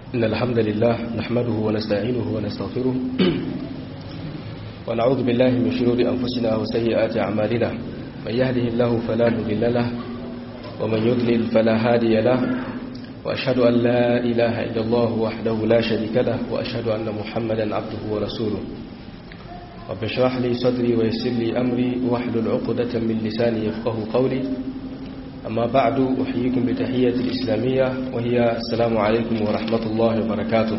إن الحمد لله نحمده ونستعينه ونستغفره ونعوذ بالله من شرور أنفسنا وسيئات أعمالنا من يهده الله فلا مضل له ومن يضلل فلا هادي له وأشهد أن لا إله إلا الله وحده لا شريك له وأشهد أن محمدا عبده ورسوله رب اشرح لي صدري ويسر لي أمري واحلل عقدة من لساني يفقه قولي أما بعد أحييكم بتحية الإسلامية وهي السلام عليكم ورحمة الله وبركاته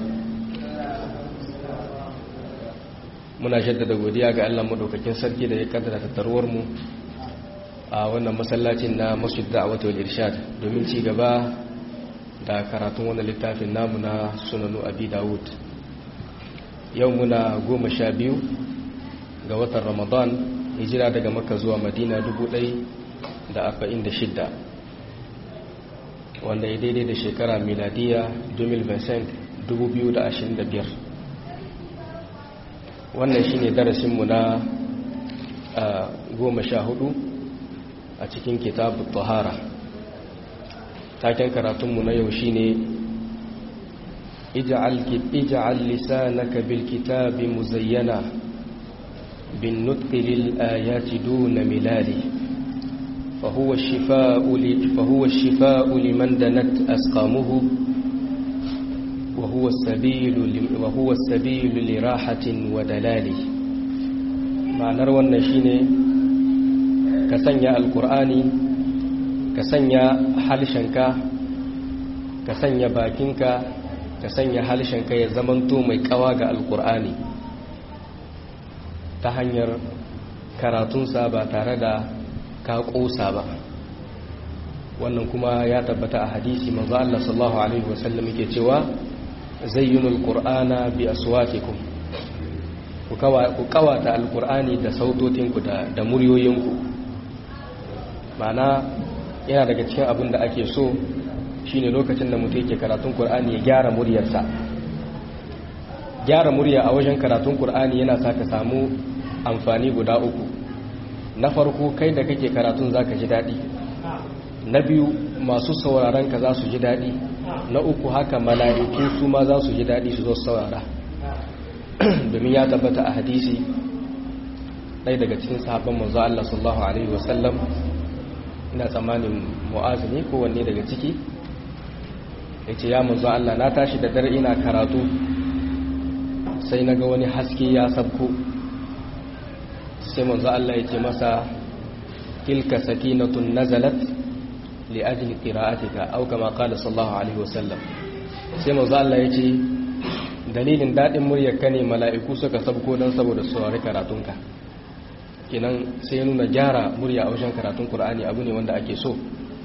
muna jaddada godiya ga Allah madaukakin sarki da ya kaddara tattaruwar mu a wannan masallacin na Masjid Da'wat wal Irshad domin ci gaba da karatun wannan littafin namu na Sunanu Abi Dawud yau muna goma sha biyu ga watan Ramadan hijira daga Makka zuwa Madina dubu ɗaya da arba'in da shidda wanda ya daidai da shekara miladiya 2025 wannan shine darasinmu na goma sha hudu a cikin kitabu tahara taken karatunmu na yau shine ija'al lisanaka bil kitabi muzayyana bin nutqi lil ayati duna milali فهو الشفاء فهو الشفاء لمن دنت أسقامه وهو السبيل وهو السبيل لراحة ودلال ma'anar wannan shine ka sanya alkur'ani ka sanya halshenka ka sanya bakinka ka sanya halshenka ya zamanto mai kawa ga alkur'ani ta hanyar karatunsa ba tare da ka kosa ba wannan kuma ya tabbata a hadisi manzo Allah sallallahu alaihi wasallam yake cewa zayyinul qur'ana bi aswatikum ku kawata alqur'ani da sautotinku da da muryoyinku ma'ana yana daga cikin abin da ake so shine lokacin da mutum yake karatun qur'ani ya gyara muryarsa gyara murya a wajen karatun qur'ani yana sa ka samu amfani guda uku na farko kai da kake karatun za ka ji daɗi na biyu masu sauraron ka za su ji daɗi na uku haka mala'iku su ma za su ji daɗi su zo saurara domin ya tabbata a hadisi ɗaya daga cikin sahabban manzo Allah sallallahu alaihi wasallam ina tsammanin mu'azu ne ko wanne daga ciki yace ya manzo Allah na tashi da dare ina karatu sai naga wani haske ya sabko sai manzo Allah ya ce masa tilka sakinatun nazalat li ajli qira'atika aw kama qala sallallahu alaihi wasallam sai manzo Allah ya ce dalilin dadin muryar ka ne mala'iku suka sabko dan saboda saurari karatunka kenan sai ya nuna gyara murya a wajen karatun Qur'ani abu ne wanda ake so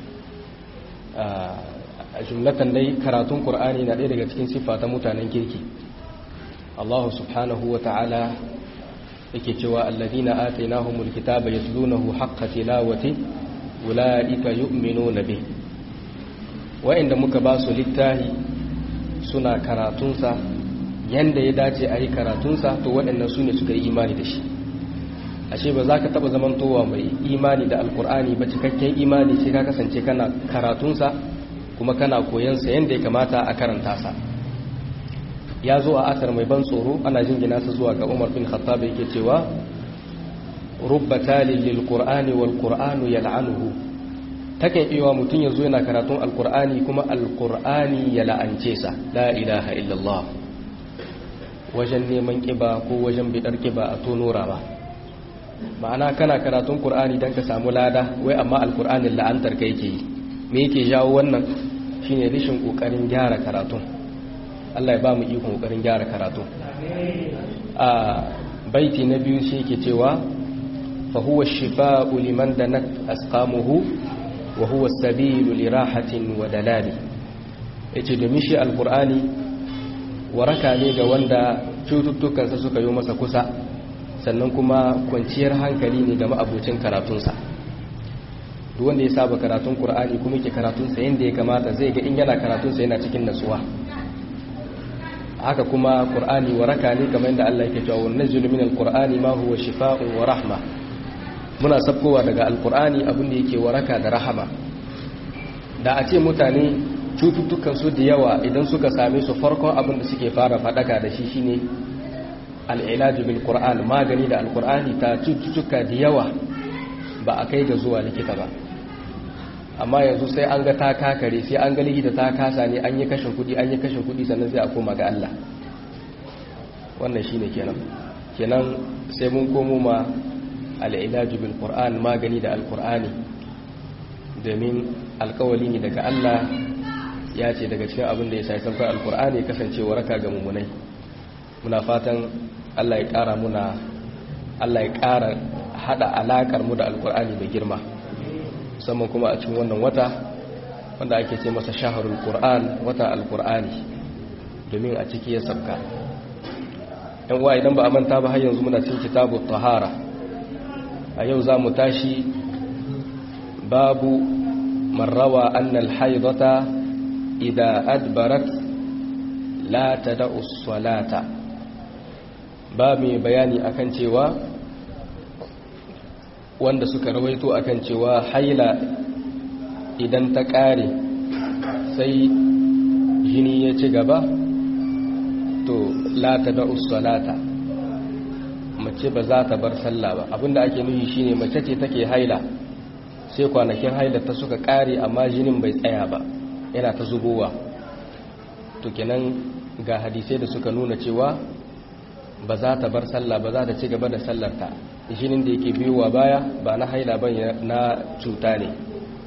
a jumlatan dai karatun Qur'ani na ɗaya daga cikin siffa ta mutanen kirki Allah subhanahu wa ta'ala yake cewa alladina atainahumul kitaba yatlunahu haqqa tilawati ulaika yu'minuna bih wa'inda muka ba su littahi suna karatunsa yanda ya dace a yi karatunsa to waɗannan su ne suka yi imani da shi ashe ba za ka taɓa zamantowa mai imani da alkur'ani ba cikakken imani sai ka kasance kana karatunsa kuma kana koyansa yanda ya kamata a karanta sa ya zo a asar mai ban tsoro ana jingina sa zuwa ga umar bin khattab yake cewa rubba talil lil qur'ani wal qur'anu yal'anuhu takan iya mutum yazo yana karatun alqur'ani kuma alqur'ani ya la'ance sa la ilaha illallah wajen neman kiba ko wajen bidar kiba a tonora ba ma'ana kana karatun qur'ani dan ka samu lada wai amma alqur'anin la'antar kai yake yi me yake jawo wannan shine rishin kokarin gyara karatun Allah ya ba mu ikon kokarin gyara karatu a baiti na biyu shi ke cewa fa huwa shifa'u liman danat asqamuhu wa huwa sabilu li rahatin wa dalali yace domin shi alqur'ani waraka ne ga wanda cututtukansa suka yi masa kusa sannan kuma kwanciyar hankali ne ga ma'abucin karatunsa duk wanda ya saba karatun qur'ani kuma yake karatunsa yanda ya kamata zai ga in yana karatunsa yana cikin natsuwa haka kuma qur'ani waraka ne kamar yadda Allah yake cewa wanzilu minal qur'ani ma huwa shifaa'un wa rahma muna sabkowa daga alqur'ani abin da yake waraka da rahama da a ce mutane cututtukan su da yawa idan suka same su farkon abin da suke fara fadaka da shi shine al'ilaju bil qur'an magani da alqur'ani ta cututtuka da yawa ba a kai ga zuwa likita ba amma yanzu sai an ga ta kakare sai an ga likita ta kasa ne an yi kashin kudi an yi kashin kudi sannan sai a koma ga Allah wannan shine kenan kenan sai mun komo ma al'ilaju bil qur'an magani da alqur'ani domin alkawali ne daga Allah ya ce daga cikin abin da ya sai saukar alqur'ani kasancewa raka ga mummunai muna fatan Allah ya kara muna Allah ya kara hada alakar mu da alqur'ani mai girma musamman kuma a cikin wannan wata wanda ake ce masa shaharul qur'an wata alqur'ani domin a ciki ya sabka yan wa idan ba a manta ba har yanzu muna cikin kitabut tahara a yau za mu tashi babu marrawa annal haidata idza adbarat la tada'u salata ba mai bayani akan cewa wanda suka rawaito akan cewa haila idan ta kare sai jini ya ci gaba to la tada'u salata mace ba za ta bar sallah ba abinda ake nufi shine mace ce take haila sai kwanakin haila ta suka kare amma jinin bai tsaya ba yana ta zubowa to kenan ga hadisai da suka nuna cewa ba za ta bar sallah ba za ta ci gaba da sallarta jinin da yake biyowa baya ba na haila ba na cuta ne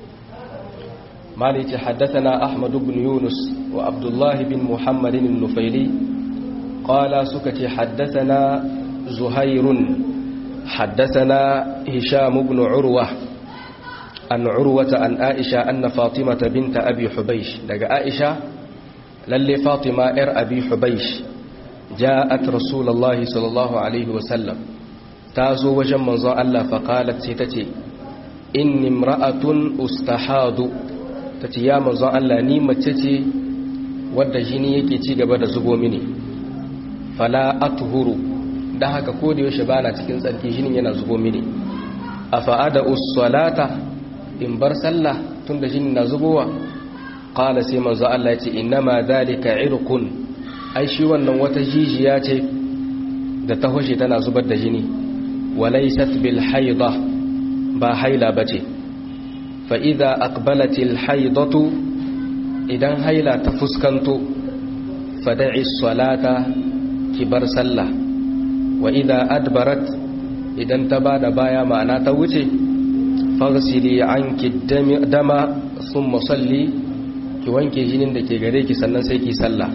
malice haddathana ahmad ibn yunus wa abdullahi bin muhammadin nufaili qala suka ce haddathana zuhairun haddathana hisham ibn urwa an urwata an aisha anna fatimata binta abi hubaysh daga aisha lalle fatima yar abi hubaysh ja'at rasulullahi sallallahu alaihi wasallam ta zo wajen manzon Allah faqalat sai tace inni imra'atun ustahadu tace ya manzon Allah ni mace ce wadda jini yake ci gaba da zubo mini fala athuru dan haka ko da yaushe bana cikin tsarki jinin yana zubo mini afa'ada us-salata in bar sallah tunda jinin na zubowa qala sai manzo Allah ya ce innama dhalika irqun ai shi wannan wata jijiya ce da ta hoshe tana zubar da jini walaysat bil haida ba haila bace fa idza aqbalatil haidatu idan haila ta fuskanto fada'i salata kibar sallah wa idza adbarat idan ta bada baya ma'ana ta wuce faghsili anki dama thumma salli ki wanke jinin da ke gare ki sannan sai ki sallah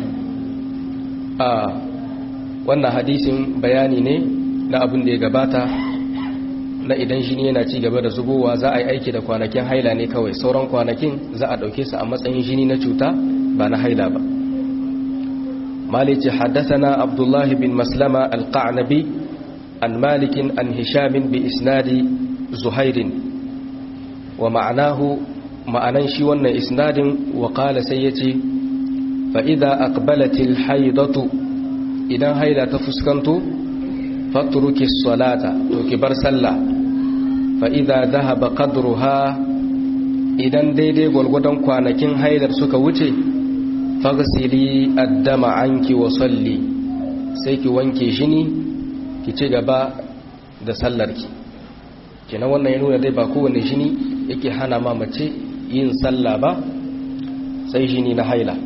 a wannan hadisin bayani ne na abin da ya gabata na idan jini yana ci gaba da zubowa za a yi aiki da kwanakin haila ne kawai sauran kwanakin za a ɗauke su a matsayin jini na cuta ba na haila ba malici haddasana abdullahi bin maslama alƙa'anabi an malikin an hishamin bi isnadi zuhairin wa ma'anahu ma'anan shi wannan isnadin wa qala sai yace fa idza aqbalatil haidatu idan haila ta fuskanto fatruki salata to ki bar sallah fa idza dhahaba qadruha idan daidai gwargwadon kwanakin haidar suka wuce faghsili addama anki wa salli sai ki wanke shini ki ci gaba da sallarki kenan wannan ya nuna dai ba kowane shini yake hana ma mace yin sallah ba sai jini na haila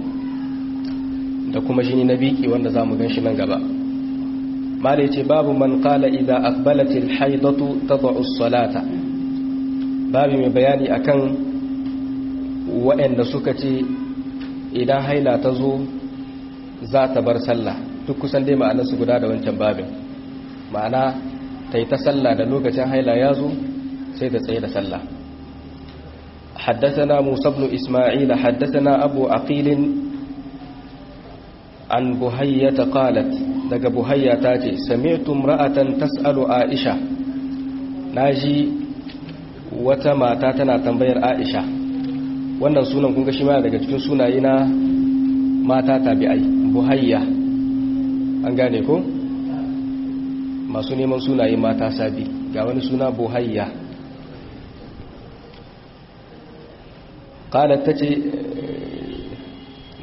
da kuma jini na biki wanda za mu gan shi nan gaba mala ce babu man kala idha aqbalatil haidatu tad'u salata babu mai bayani akan waɗanda suka ce idan haila ta zo za ta bar sallah duk kusan dai ma'anar su guda da wancan babin ma'ana ta yi ta sallah da lokacin haila ya zo sai ta tsaye da sallah حدثنا موسى بن إسماعيل حدثنا أبو عقيل عن بهية قالت دق بهية تاتي سمعت امرأة تسأل عائشة ناجي وتما تاتنا تنبير عائشة wannan sunan kun ga shi ma daga cikin sunaye na mata tabi'ai buhayya an gane ko masu neman sunaye mata sabi ga wani suna buhayya قالت تتي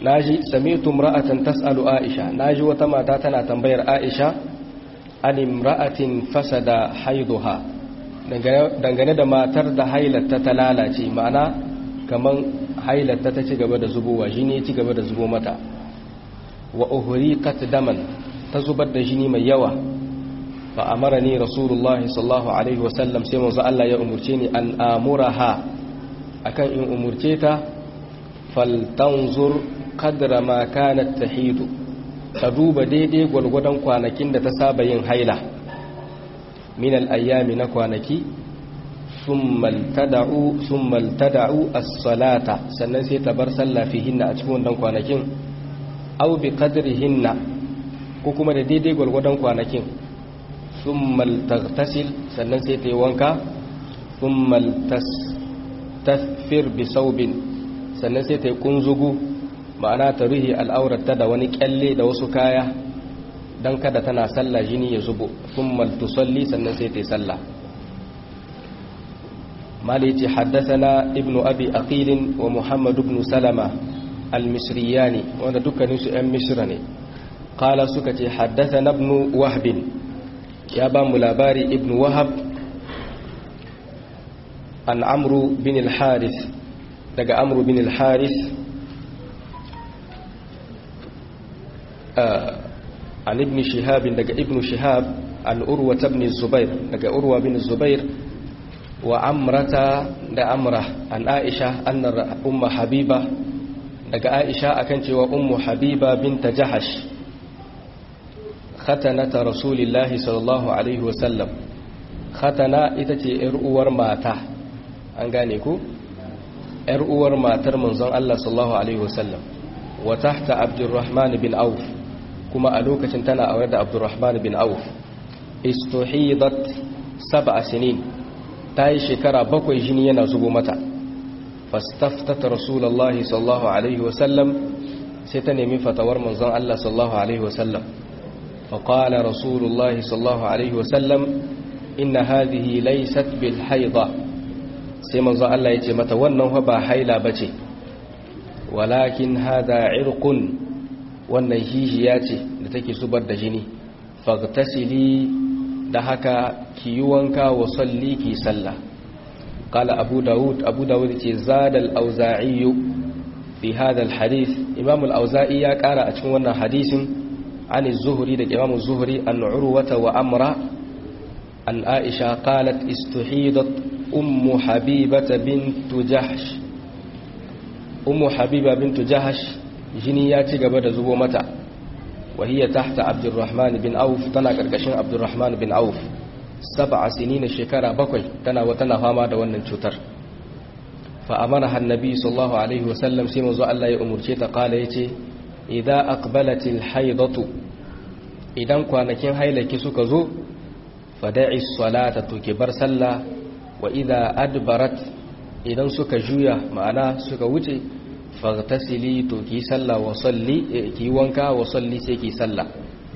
naji sami'tu imra'atan tas'alu Aisha naji wata mata tana tambayar Aisha an imra'atin fasada haiduha dangane da matar da hailarta ta lalace ma'ana kaman hailarta ta ci gaba da zubowa jini ci gaba da zubo mata wa uhriqat daman ta zubar da jini mai yawa fa amarani rasulullah sallallahu alaihi wasallam sai manzo Allah ya umurce ni an amuraha akan in umurce ta faltanzur qadra ma kanat tahidu ta duba daidai gwargwadon kwanakin da ta saba yin haila min al-ayyami na kwanaki summal tad'u summal tad'u as-salata sannan sai ta bar sallah fihinna a cikin wannan kwanakin aw bi qadrihinna ko kuma da daidai gwargwadon kwanakin summal taghtasil sannan sai ta yi wanka summal tasfir bi saubin sannan sai ta yi kunzugu ma'ana ta ruhi al'aurarta da wani kyalle da wasu kaya don kada tana sallah jini ya zubo summal tusalli sannan sai ta yi sallah مالك حدثنا ابن أبي أقيل ومحمد بن سلمة المصرياني وانا دكا نسو ام مصرني قال سكتي حدثنا ابن وهب يا با ملاباري ابن وهب عن عمرو بن الحارث دقى عمرو بن الحارث آه عن ابن شهاب دقى ابن شهاب عن أروة بن الزبير دقى أروة بن الزبير وعمرة دا أمرة عن عائشة أن أم حبيبة daga Aisha akan cewa Ummu Habiba binta Jahash khatanata Rasulillahi sallallahu alaihi wasallam khatana ita ce ‘yar uwar mata an gane ku ‘yar uwar matar manzon Allah sallallahu alaihi wasallam wa tahta Abdurrahman bin Auf kuma a lokacin tana aure da Abdurrahman bin Auf istuhidat sab'a sinin ta yi shekara bakwai jini yana zubo mata فاستفتت رسول الله صلى الله عليه وسلم ستنمي فتور منظر الله صلى الله عليه وسلم فقال رسول الله صلى الله عليه وسلم إن هذه ليست بالحيضة سيما الله يتمت ونه با حيلا بتي ولكن هذا عرق والنهيجيات لتكي سبر دجني فاغتسلي دهك كيوانك وصلي كي سلّى قال أبو داود أبو داود زاد الأوزاعي في هذا الحديث إمام الأوزاعي قال أتكون حديث عن الزهري لك إمام الزهري أن عروة وأمرة أن عائشة قالت استحيضت أم حبيبة بنت جحش أم حبيبة بنت جحش جنياتي قبل زبومتا وهي تحت عبد الرحمن بن عوف تنا كركشين عبد الرحمن بن عوف saba sinina shekara bakwai tana tana fama da wannan cutar fa amara annabi sallallahu alaihi wasallam sai manzo Allah ya umurce ta kala yace idza aqbalatil haidatu idan kwanakin hailaki suka zo fada'i salata to ki bar sallah wa idza adbarat idan suka juya ma'ana suka wuce faghtasili to ki sallah wa salli ki wanka wa salli sai ki sallah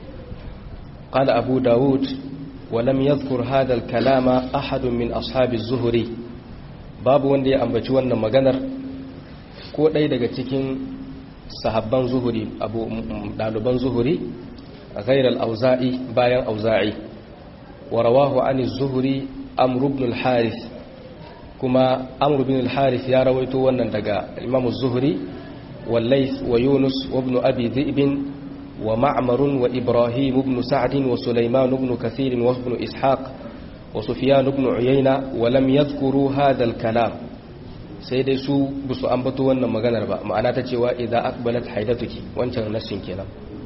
qala abu daud ولم يذكر هذا الكلام أحد من أصحاب الزهري باب wanda ya ambaci wannan maganar ko ɗaya daga cikin sahabban zuhuri abu ɗaliban zuhuri ghairal auza'i bayan auza'i wa rawahu an zuhuri amr ibn al-harith kuma amr ibn al-harith ya rawaito wannan daga imam zuhuri wal layth wa yunus wa ibn abi dhi'b ومعمر وإبراهيم بن سعد وسليمان بن كثير وابن إسحاق وسفيان بن عيينة ولم يذكروا هذا الكلام سيدي سو بسو أنبتوا وانا مغانا با معنى تجوا إذا أقبلت حيدتك وانت نسين كلام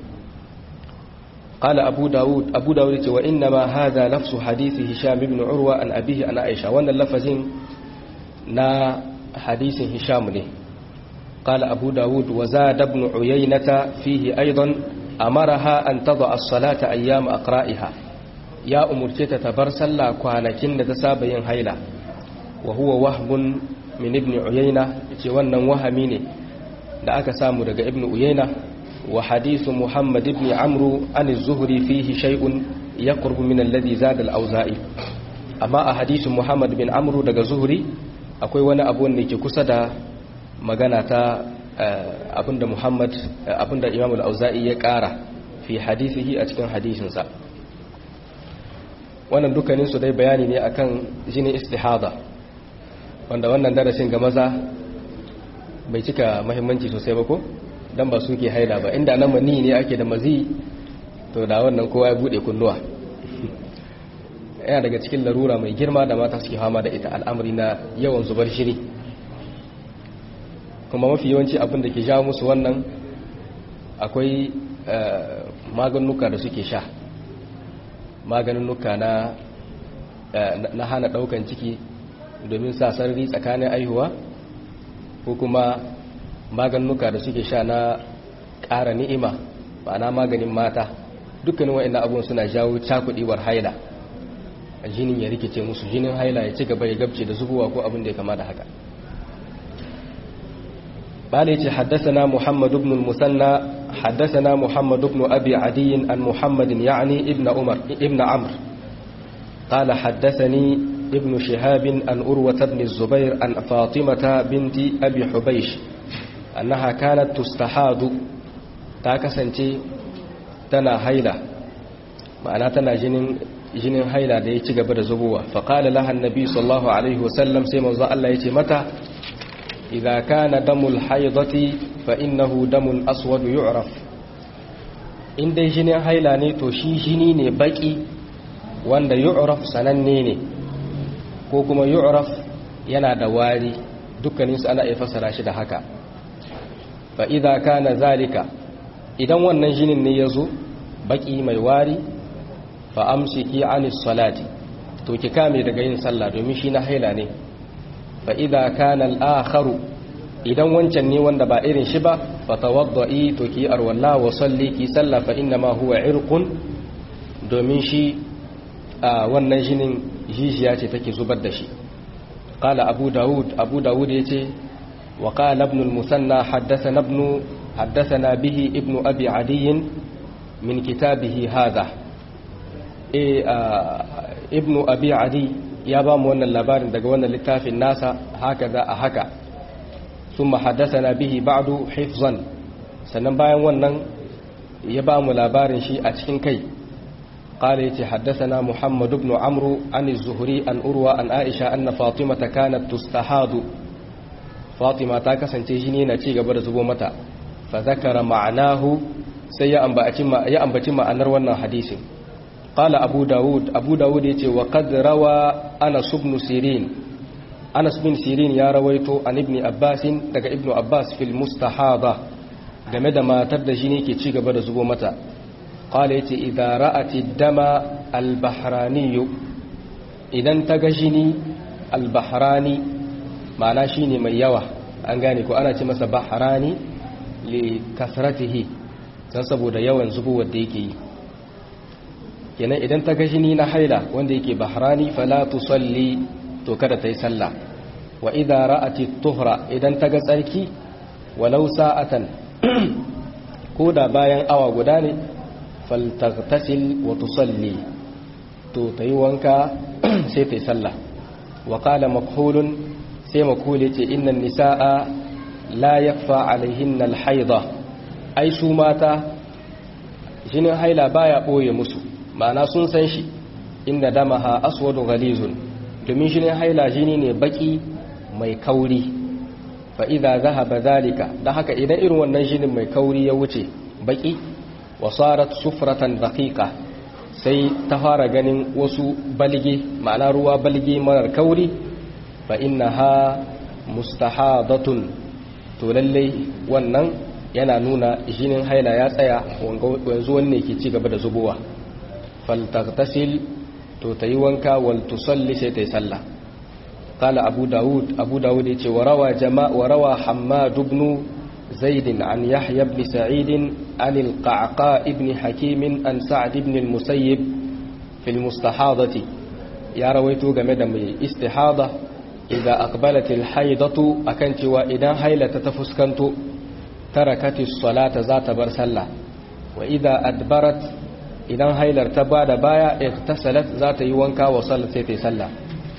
قال أبو داود أبو داود وإنما هذا لفظ حديث هشام بن عروة عن أبيه عن عائشة وانا اللفظين نا حديث هشام له قال أبو داود وزاد ابن عيينة فيه أيضا أمرها أن تضع الصلاة أيام أقرائها يا أمرتك تبرسل كوانكين تسابين هيلا وهو وهم من ابن عيينة يتوانا وهميني da aka samu daga ibn uyayna wa hadithu muhammad ibn amru an az-zuhri fihi shay'un yaqrubu min alladhi zada al-auza'i amma a hadithu muhammad bin amru daga zuhri akwai wani abu wanda yake kusa da magana ta abinda Muhammad abinda Imam al-Auza'i ya ƙara fi hadisihi a cikin hadisinsa wannan dukkanin su dai bayani ne akan jinin istihada wanda wannan darasin ga maza bai cika muhimmanci sosai ba ko dan ba suke haida ba inda nan mani ne ake da mazi to da wannan kowa ya bude kunnuwa yana daga cikin larura mai girma da mata suke fama da ita al'amari na yawan zubar shiri kuma mafi yawanci abin da ke jawo musu wannan akwai maganuka da suke sha maganuka na na hana daukan ciki domin sa sarari tsakanin aihuwa ko kuma maganuka da suke sha na ƙara ni'ima ma'ana maganin mata dukkanin wa'annan abubuwan suna jawo cakuɗiwar haila jinin ya rikice musu jinin haila ya ci gaba ya gabce da zubowa ko abin da ya kama da haka bala ce haddasana muhammad ibn musanna haddasana muhammad ibn abi adi an muhammadin ya'ni ibn umar ibn amr qala haddathani ibn shihab an urwa ibn zubair an fatimata binti abi hubaysh annaha kanat tustahadu ta kasance tana haila ma'ana tana jinin jinin haila da ya ci gaba da zubowa faƙala lahan nabi sallallahu alaihi wasallam sai manzo Allah ya ce mata idza kana damul haidati fa innahu damun aswad yu'raf in dai jinin haila ne to shi jini ne baki wanda yu'raf sananne ne ko kuma yu'raf yana da wari dukkanin su ana iya fasara shi da haka fa idza kana zalika idan wannan jinin ne yazo baki mai wari fa amsiki anis salati to ki kame daga yin sallah domin shi na haila ne fa idza kana al-akharu idan wancan ne wanda ba irin shi ba fa tawadda'i to ki arwalla wa salli ki sallah fa inna ma huwa irqun domin shi wannan jinin jijiya ce take zubar da shi qala abu daud abu daud yace wa qala ibn al-musanna haddathana ibn haddathana bihi ibn abi adi min kitabihi hadha ibnu abi adi ya ba mu wannan labarin daga wannan littafin nasa haka za a haka sun na bihi ba'du hifzan sannan bayan wannan ya ba mu labarin shi a cikin kai قال يتي حدثنا محمد بن عمرو عن الزهري عن أروى عن عائشة أن فاطمة كانت تستحاض فاطمة تاكسن تجيني نتيجة برزبو متى فذكر معناه سيأنبتي ما أنر wannan hadisin. قال أبو داود أبو داود يتي وقد روى أنس بن سيرين أنس بن سيرين يا رويتو عن ابن أباس دقى ابن أباس في المستحاضة game da matar da jini ke ci gaba da zubo mata qala yace idza ra'ati dama al-bahrani idan ta ga jini al-bahrani ma'ana shine mai yawa an gane ko ana ce masa bahrani li kasratihi dan saboda yawan zubo da yake yi kenan idan ta ga jini na haila wanda yake bahrani fala tusalli to kada ta yi sallah wa idza ra'ati tuhra idan ta ga tsarki walau sa'atan ko da bayan awa guda ne faltaghtasil wa tusalli to ta yi wanka sai ta yi sallah wa qala makhulun sai makhul yace innan nisaa la yakfa alaihinna alhaida ai su mata jinin haila baya boye musu ma'ana sun san shi inda damaha aswadu ghalizun domin jinin haila jini ne baki mai kauri fa idza zahaba zalika dan haka idan irin wannan jinin mai kauri ya wuce baki wa sarat sufratan daqiqa sai ta fara ganin wasu balge ma'ana ruwa balge marar kauri fa innaha mustahadatun to lalle wannan yana nuna jinin haila ya tsaya wanzu wanne ke ci gaba da zubowa faltaghtasil to tayi wanka wal tusalli sai tayi sallah qala abu daud abu daud yace wa rawa jama wa rawa hammad ibn zaid an yahya ibn sa'id an al-qa'qa ibn hakim an sa'd ibn al-musayyib fi al-mustahadati ya rawaito game da mai istihada idza aqbalat al-haidatu akan cewa idan hailata ta fuskanto tarakati salata za ta bar sallah wa idza adbarat idan hailar ta bada baya iktasalat za ta yi wanka wa sallat sai ta yi sallah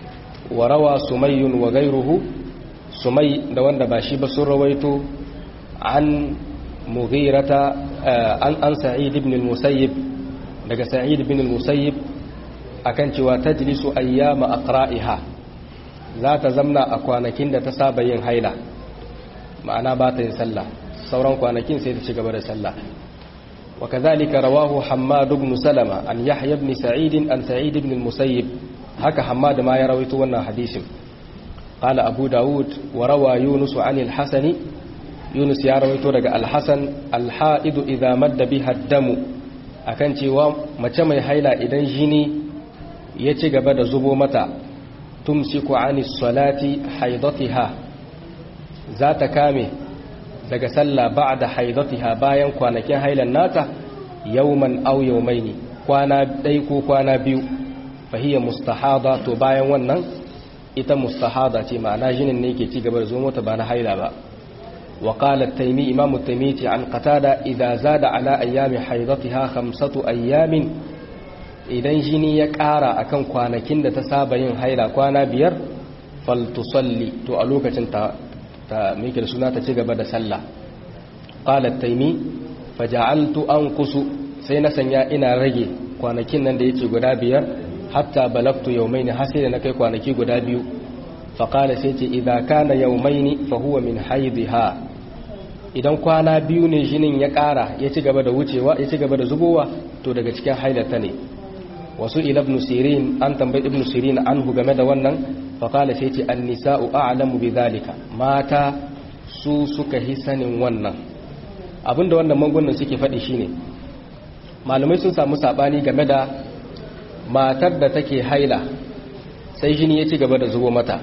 wa rawa sumayyun wa gairuhu sumay da wanda ba shi ba sun rawaito an mughirata an an sa'id ibn al-musayyib daga sa'id ibn al-musayyib akan cewa tajlisu ayyama aqra'iha za ta zamna a kwanakin da ta saba yin haila ma'ana ba ta yin sallah sauran kwanakin sai ta ci gaba da sallah wa kadhalika rawahu hammad ibn salama an yahya ibn sa'id an sa'id ibn al-musayyib haka hammad ma ya rawaito wannan hadisin qala abu daud wa rawa yunus an al-hasani yunus ya rawaito daga al-hasan al-haidu idha madda biha ad-damu akan cewa mace mai haila idan jini ya ci gaba da zubo mata tumsiku anis salati haidatiha za ta kame daga sallah ba'da haidatiha bayan kwanakin hailan nata yawman aw yawmaini kwana dai ko kwana biyu fahiya mustahada to bayan wannan ita mustahada ce ma'ana jinin ne yake ci gaba da zo mata ba na haila ba wa qala at-taymi imam at-taymi an qatada idza zada ala ayami haidatiha khamsatu ayamin idan jini ya ƙara akan kwanakin da ta saba yin haila kwana biyar faltusalli to a lokacin ta ta mike da suna ta ci gaba da sallah qala at-taymi faja'altu anqusu sai na sanya ina rage kwanakin nan da yace guda biyar hatta balagtu yawmayn har sai da na kai kwanaki guda biyu fa qala sai ce idza kana yawmayn fa huwa min haidha idan kwana biyu ne jinin ya ƙara ya ci gaba da wucewa ya ci gaba da zubowa to daga cikin hailata ne wasu ila ibn sirin an tambayi ibn sirin anhu game da wannan faƙala sai ce an nisa'u a'lamu bi zalika mata su suka hi sanin wannan abinda wannan magungunan suke faɗi shine malamai sun samu sabani game da matar da take haila sai jini ya ci gaba da zubo mata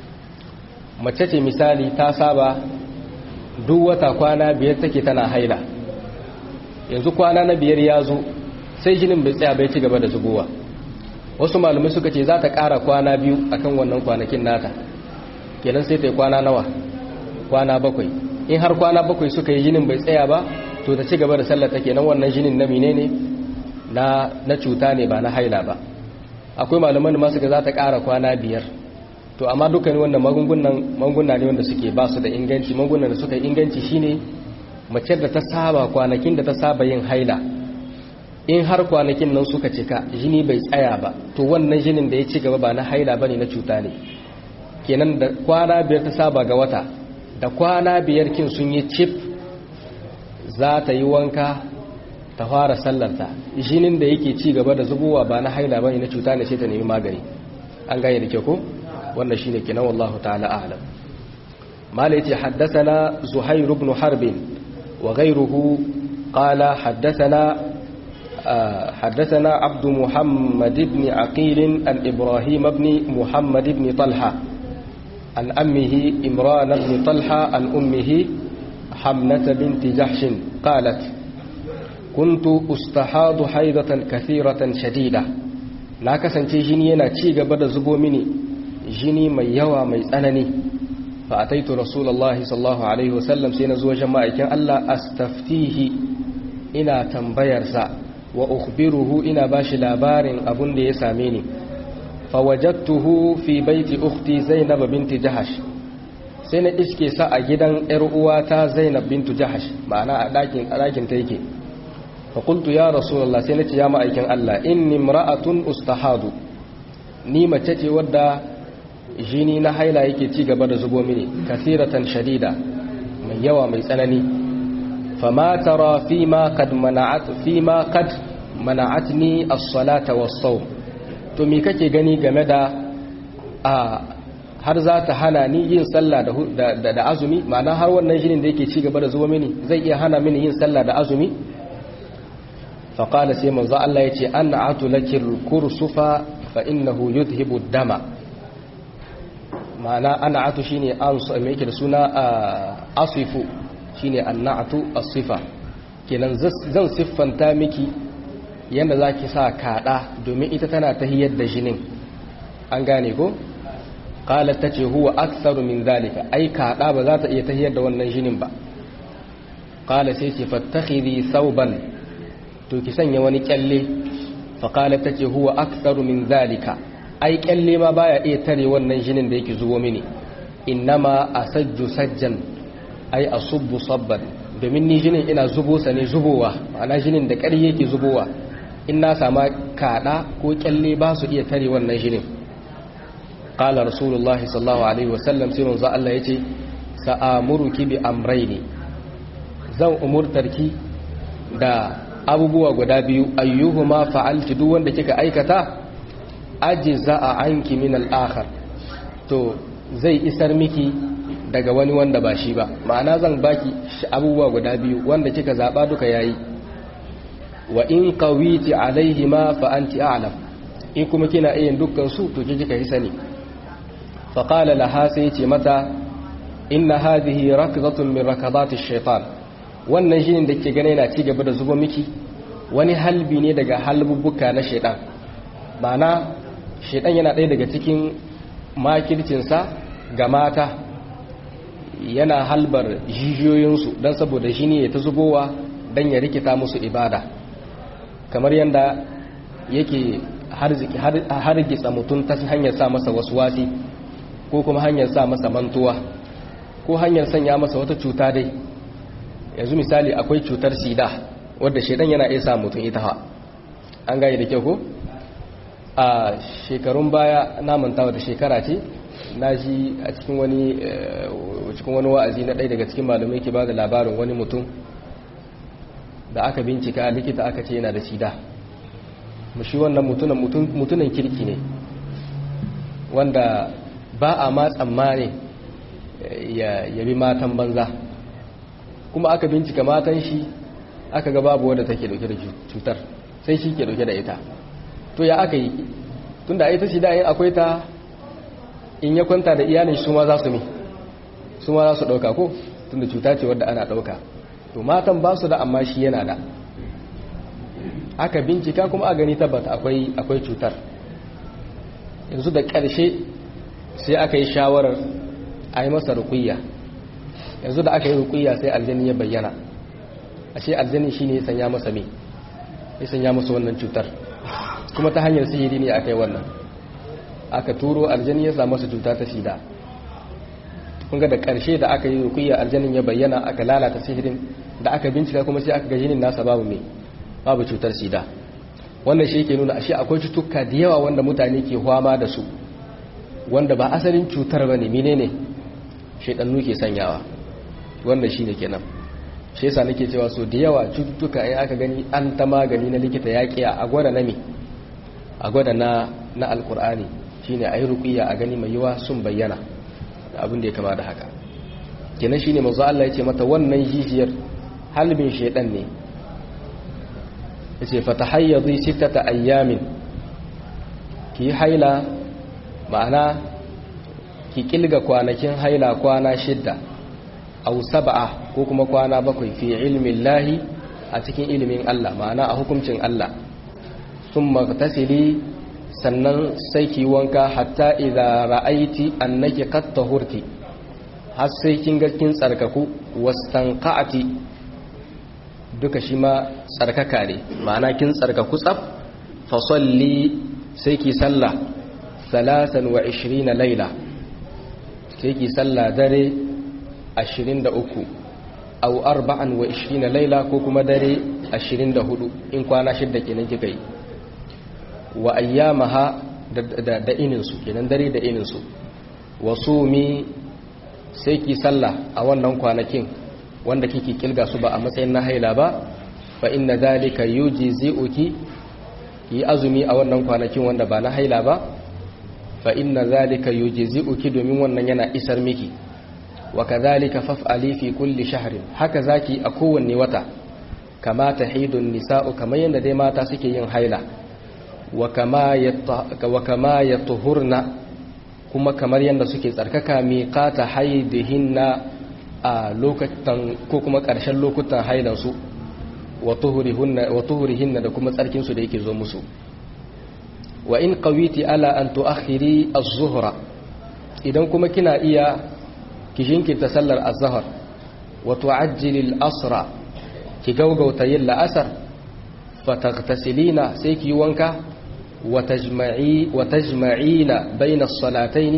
mace ce misali ta saba duk wata kwana biyar take tana haila yanzu kwana na biyar ya zo sai jinin bai tsaya bai ci gaba da zubowa wasu malamai suka ce za ta ƙara kwana biyu akan wannan kwanakin nata kenan sai ta yi kwana nawa kwana bakwai in har kwana bakwai suka yi jinin bai tsaya ba to ta ci gaba da sallata kenan wannan jinin na mine ne na na cuta ne ba na haila ba akwai malaman da masu ga za ta ƙara kwana biyar to amma dukkanin wannan magungunan magunguna ne wanda suke ba su da inganci magungunan da suka yi inganci shine mace da ta saba kwanakin da ta saba yin haila in har kwanakin nan suka cika jini bai tsaya ba to wannan jinin da ya ci gaba ba na haila bane na cuta ne kenan da kwana biyar ta saba ga wata da kwana biyar kin sun yi cif za ta yi wanka ta fara sallarta jinin da yake ci gaba da zubowa ba na haila bane na cuta ne sai ta nemi magani an gane da ke ko wannan shine kenan wallahu ta'ala a'lam mala yace haddathana zuhair ibn harb wa ghayruhu qala haddathana حدثنا عبد محمد بن عقيل عن إبراهيم بن محمد بن طلحة عن أمه إمران بن طلحة عن أمه حمنة بنت جحش قالت كنت أستحاض حيضة كثيرة شديدة ناكسا جينينا تشيغ بدا زبو مني جيني من يوى من أنني فأتيت رسول الله صلى الله عليه وسلم سينزو جماعة ألا أستفتيه إنا تنبيرسا wa ukhbiruhu ina bashi labarin abun da ya same ni fawajadtuhu fi baiti ukhti zainab binti jahash sai na iske sa a gidan yar uwata zainab bintu jahash ma'ana a dakin a dakin ta yake fa qultu ya rasulullah sai nace ya ma'aikin Allah inni imra'atun ustahadu ni mace ce wadda jini na haila yake ci gaba da zubo mini kasiratan shadida mai yawa mai tsanani فما ترى فيما قد منعت فيما قد منعتني الصلاة والصوم to me kake gani game da a har za ta hana ni yin sallah da da azumi ma'ana har wannan jinin da yake ci gaba da zuwa mini zai iya hana mini yin sallah da azumi fa qala sai manzo Allah yace anna atu lakil kursufa fa innahu yudhibu dama ma'ana ana atu shine an so me yake da suna asifu shine annatu as-sifa kenan zan siffanta miki yanda zaki sa kada domin ita tana tahiyar da jinin an gane ko qalat tace huwa aktharu min zalika ai kada ba za ta iya tahiyar da wannan jinin ba qala sai ce fattakhidhi thawban to ki sanya wani kyalle fa qalat tace huwa aktharu min zalika ai kyalle ma baya iya tare wannan jinin da yake zuwo mini innama asajju sajjan ai asubbu sabban domin ni jinin ina zubo sa ne zubowa ma'ana jinin da ƙari yake zubowa in na sama kaɗa ko kyalle ba su iya tare wannan jinin qala rasulullahi sallallahu alaihi wasallam sai manzo Allah yace sa'amuruki bi amrayni zan umurtarki da abubuwa guda biyu ayyuhuma fa'alti duk wanda kika aikata ajza anki min al-akhar to zai isar miki daga wani wanda ba shi ba ma'ana zan baki abubuwa guda biyu wanda kika zaba duka yayi wa in qawiti alaihima fa anti a'lam in kuma kina iya dukkan su to kika yi sani fa qala laha sai ce mata inna hadhihi rakdatun min rakadati ash-shaytan wannan shine da ke gane yana ci gaba da zubo miki wani halbi ne daga halbubbuka na shaytan ma'ana shaytan yana ɗaya daga cikin makircinsa ga mata yana halbar jijiyoyinsu don saboda shi ne ya ta zubowa don ya rikita musu ibada kamar yadda yake hargitsa mutum ta hanyar sa masa wasu wasi ko kuma hanyar sa masa mantuwa ko hanyar sanya masa wata cuta dai yanzu misali akwai cutar sida wadda shaidan yana iya sa mutum ita ha an gaya da kyau ko a shekarun baya na mantawa da shekara ce na ji a cikin wani cikin wani wa'azi na ɗaya daga cikin malamai ke ba da labarin wani mutum da aka bincika a likita aka ce yana da sida shi wannan mutunan kirki ne wanda ba a ma tsammani ya bi matan banza kuma aka bincika matan shi aka ga babu wadda take dauke da cutar sai shi ke dauke da ita to ya aka yi tunda ita sida yin akwai ta in ya kwanta da iyalin su ma za su mi su ma za su ɗauka ko tunda cuta ce wadda ana ɗauka to matan ba su da amma shi yana da aka bincika kuma a gani tabbata akwai akwai cutar yanzu da ƙarshe sai aka yi shawarar a yi masa rukuyya yanzu da aka yi rukuyya sai aljani ya bayyana ashe aljani shine ya sanya masa me ya sanya masa wannan cutar kuma ta hanyar sihiri ne aka yi wannan aka turo aljani ya samu su cuta ta shida kun ga da ƙarshe da aka yi rukuya aljanin ya bayyana aka lalata sihirin da aka bincika kuma sai aka ga jinin nasa babu mai babu cutar shida wannan shi yake nuna ashe akwai cutuka da yawa wanda mutane ke hwama da su wanda ba asalin cutar bane menene shedannu ke sanyawa wannan shine kenan shi yasa nake cewa so da yawa cututtuka in aka gani an ta magani na likita yaƙiya a gwada na me a gwada na na alkur'ani shine ayi ruqiyya a gani mai yiwa sun bayyana da abin da ya kama da haka kenan shine manzo Allah ya ce mata wannan jijiyar halbin shedan ne yace fatahayyadi sittata ayyamin ki haila ma'ana ki kilga kwanakin haila kwana shidda aw sab'a ko kuma kwana bakwai fi ilmi Allah a cikin ilimin Allah ma'ana a hukuncin Allah thumma tasili sannan sai ki wanka hatta idza ra'aiti annaki qad tahurti har sai kin ga kin tsarkaku wastanqati duka shi ma tsarkaka ne ma'ana kin tsarkaku tsaf fa salli sai ki salla 23 laila sai ki salla dare 23 aw 24 laila ko kuma dare 24 in kwana shidda kenan kika yi wa ayyamaha da ininsu kenan dare da ininsu wa sumi sai ki sallah a wannan kwanakin wanda kike kilga su ba a matsayin na haila ba fa inna zalika yujzi'uki yi azumi a wannan kwanakin wanda ba na haila ba fa inna zalika yujzi'uki domin wannan yana isar miki wa kadhalika faf'ali fi kulli shahrin haka zaki a kowanne wata kama tahidun nisa'u kamar yadda dai mata suke yin haila wa kama ya tuhurna kuma kamar yadda suke tsarkaka miƙata haidihinna a lokutan ko kuma ƙarshen lokutan haidansu wa tuhurihinna da kuma tsarkinsu da yake zo musu wa in qawiti ala an tuakhiri az-zuhra idan kuma kina iya ki jinkirta sallar az-zuhr wa tu'ajjili al-asra ki gaugauta yin la'asar fataghtasilina sai ki wanka وتجمعي وتجمعين بين الصلاتين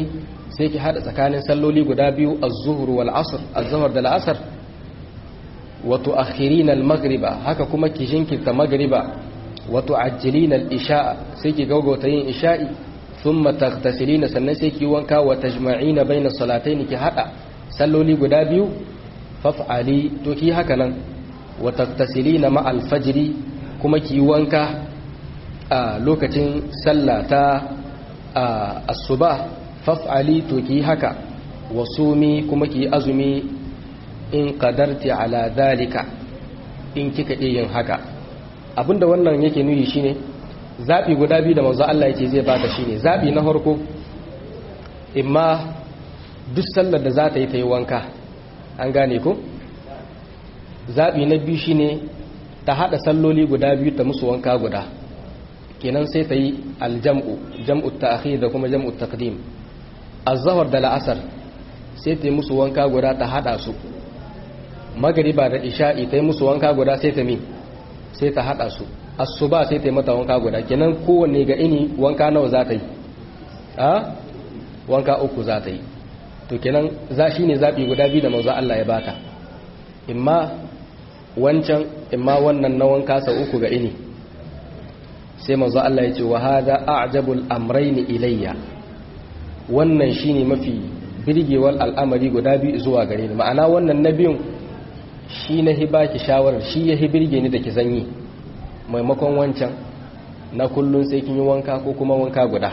sai ki hada tsakanin salloli guda biyu az-zuhr wal asr az-zuhr da al-asr wa tu'akhirina al-maghriba haka kuma ki jinkirta maghriba wa tu'ajjilina al-isha'a sai ki gaugauta yin isha'i thumma taghtasilina sannan sai ki wanka wa tajma'ina bayna salatayn ki hada salloli guda biyu faf'ali to ki haka nan wa taghtasilina ma al-fajri kuma ki wanka a lokacin sallah ta asuba faf'ali to ki haka wa sumi kuma ki azumi in qadarti ala dalika in kika iya yin haka abinda wannan yake nuni shine zabi guda biyu da manzo Allah yake zai baka shine zabi na farko imma duk sallar da za ta yi ta yi wanka an gane ko zabi na biyu shine ta hada salloli guda biyu ta musu wanka guda kenan sai ta yi aljam'u jam'u ta'khir da kuma jam'u taqdim az-zuhr da la'asar sai ta yi musu wanka guda ta hada su magriba da isha'i ta yi musu wanka guda sai ta mi sai ta hada su asuba sai ta yi mata wanka guda kenan kowanne ga ini wanka nawa za ta yi a wanka uku za ta yi to kenan za shi ne zaɓi guda biyu da manzo Allah ya bata imma wancan imma wannan na wanka sa uku ga ini sai manzo Allah ya ce wa hada a'jabul amrayni ilayya wannan shine mafi birgewar al'amari guda biyu zuwa gare ni ma'ana wannan na biyun shi na hiba ki shawarar shi ya birge ni da ki zanyi maimakon wancan na kullun sai kin yi wanka ko kuma wanka guda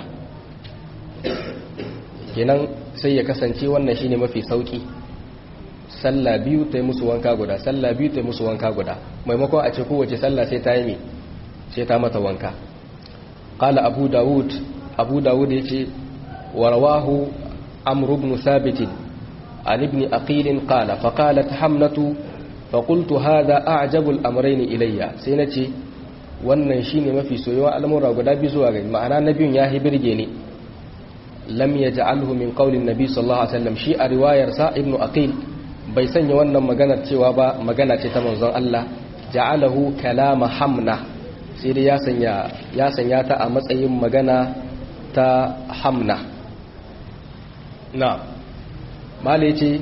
kenan sai ya kasance wannan shine mafi sauki sallah biyu ta yi musu wanka guda sallah biyu ta yi musu wanka guda maimakon a ce kowace sallah sai ta yi mai sai ta mata wanka qala abu dawud abu dawud yace wa rawahu amr ibn thabit an ibn aqil qala fa qalat hamnatu fa qultu hadha a'jabu al-amrayn ilayya sai nace wannan shine mafi soyuwa al'amura guda biyu zuwa ga ma'ana nabiyun ya hibirge ni lam yaj'alhu min qawli an-nabi sallallahu alaihi wasallam shi a riwayar sa ibn aqil bai sanya wannan maganar cewa ba magana ce ta manzon Allah ja'alahu kalama hamna sai dai ya sanya ya sanya ta a matsayin magana ta hamna na mala yace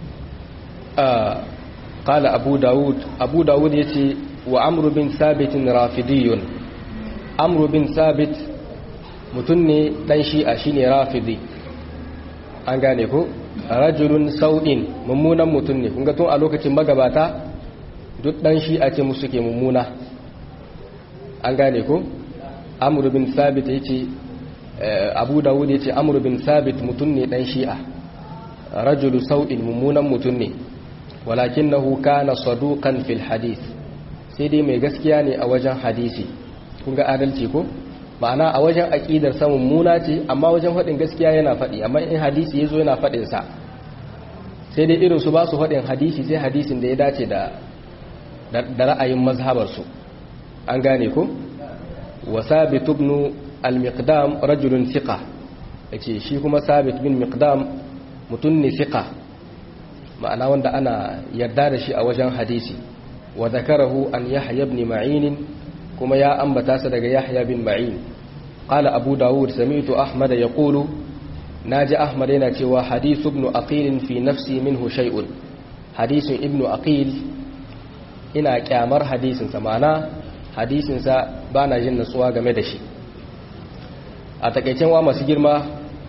qala abu daud abu daud yace wa amru bin thabit rafidiyun amru bin thabit mutun ne dan shi'a shine rafidi an gane ko rajulun sau'in mummunan mutum ne kunga tun a lokacin magabata duk dan shi a ce musu ke mummuna an gane ko amru bin sabit yace abu dawud yace amru bin sabit mutum ne dan shi'a rajulu sau'in mummunan mutum ne walakinahu kana saduqan fil hadith sai dai mai gaskiya ne a wajen hadisi kunga adalci ko ma'ana a wajen aƙidar sa mummuna ce amma wajen faɗin gaskiya yana faɗi amma in hadisi ya zo yana faɗin sa sai dai irin su ba su faɗin hadisi sai hadisin da ya dace da da ra'ayin mazhabarsu an gane ko wa sabit ibn al-miqdam rajulun thiqa yace shi kuma sabit bin miqdam mutun ne thiqa ma'ana wanda ana yarda da shi a wajen hadisi wa zakarahu an yahya ibn ma'in kuma ya ambata sa daga Yahya bin Ma'in qala Abu Dawud sami'tu Ahmad yaqulu naji Ahmad yana cewa hadith ibn Aqil fi nafsi minhu shay'un hadisin ibn Aqil ina kyamar hadisin sa mana hadisin sa bana jin natsuwa game da shi a takeicen wa masu girma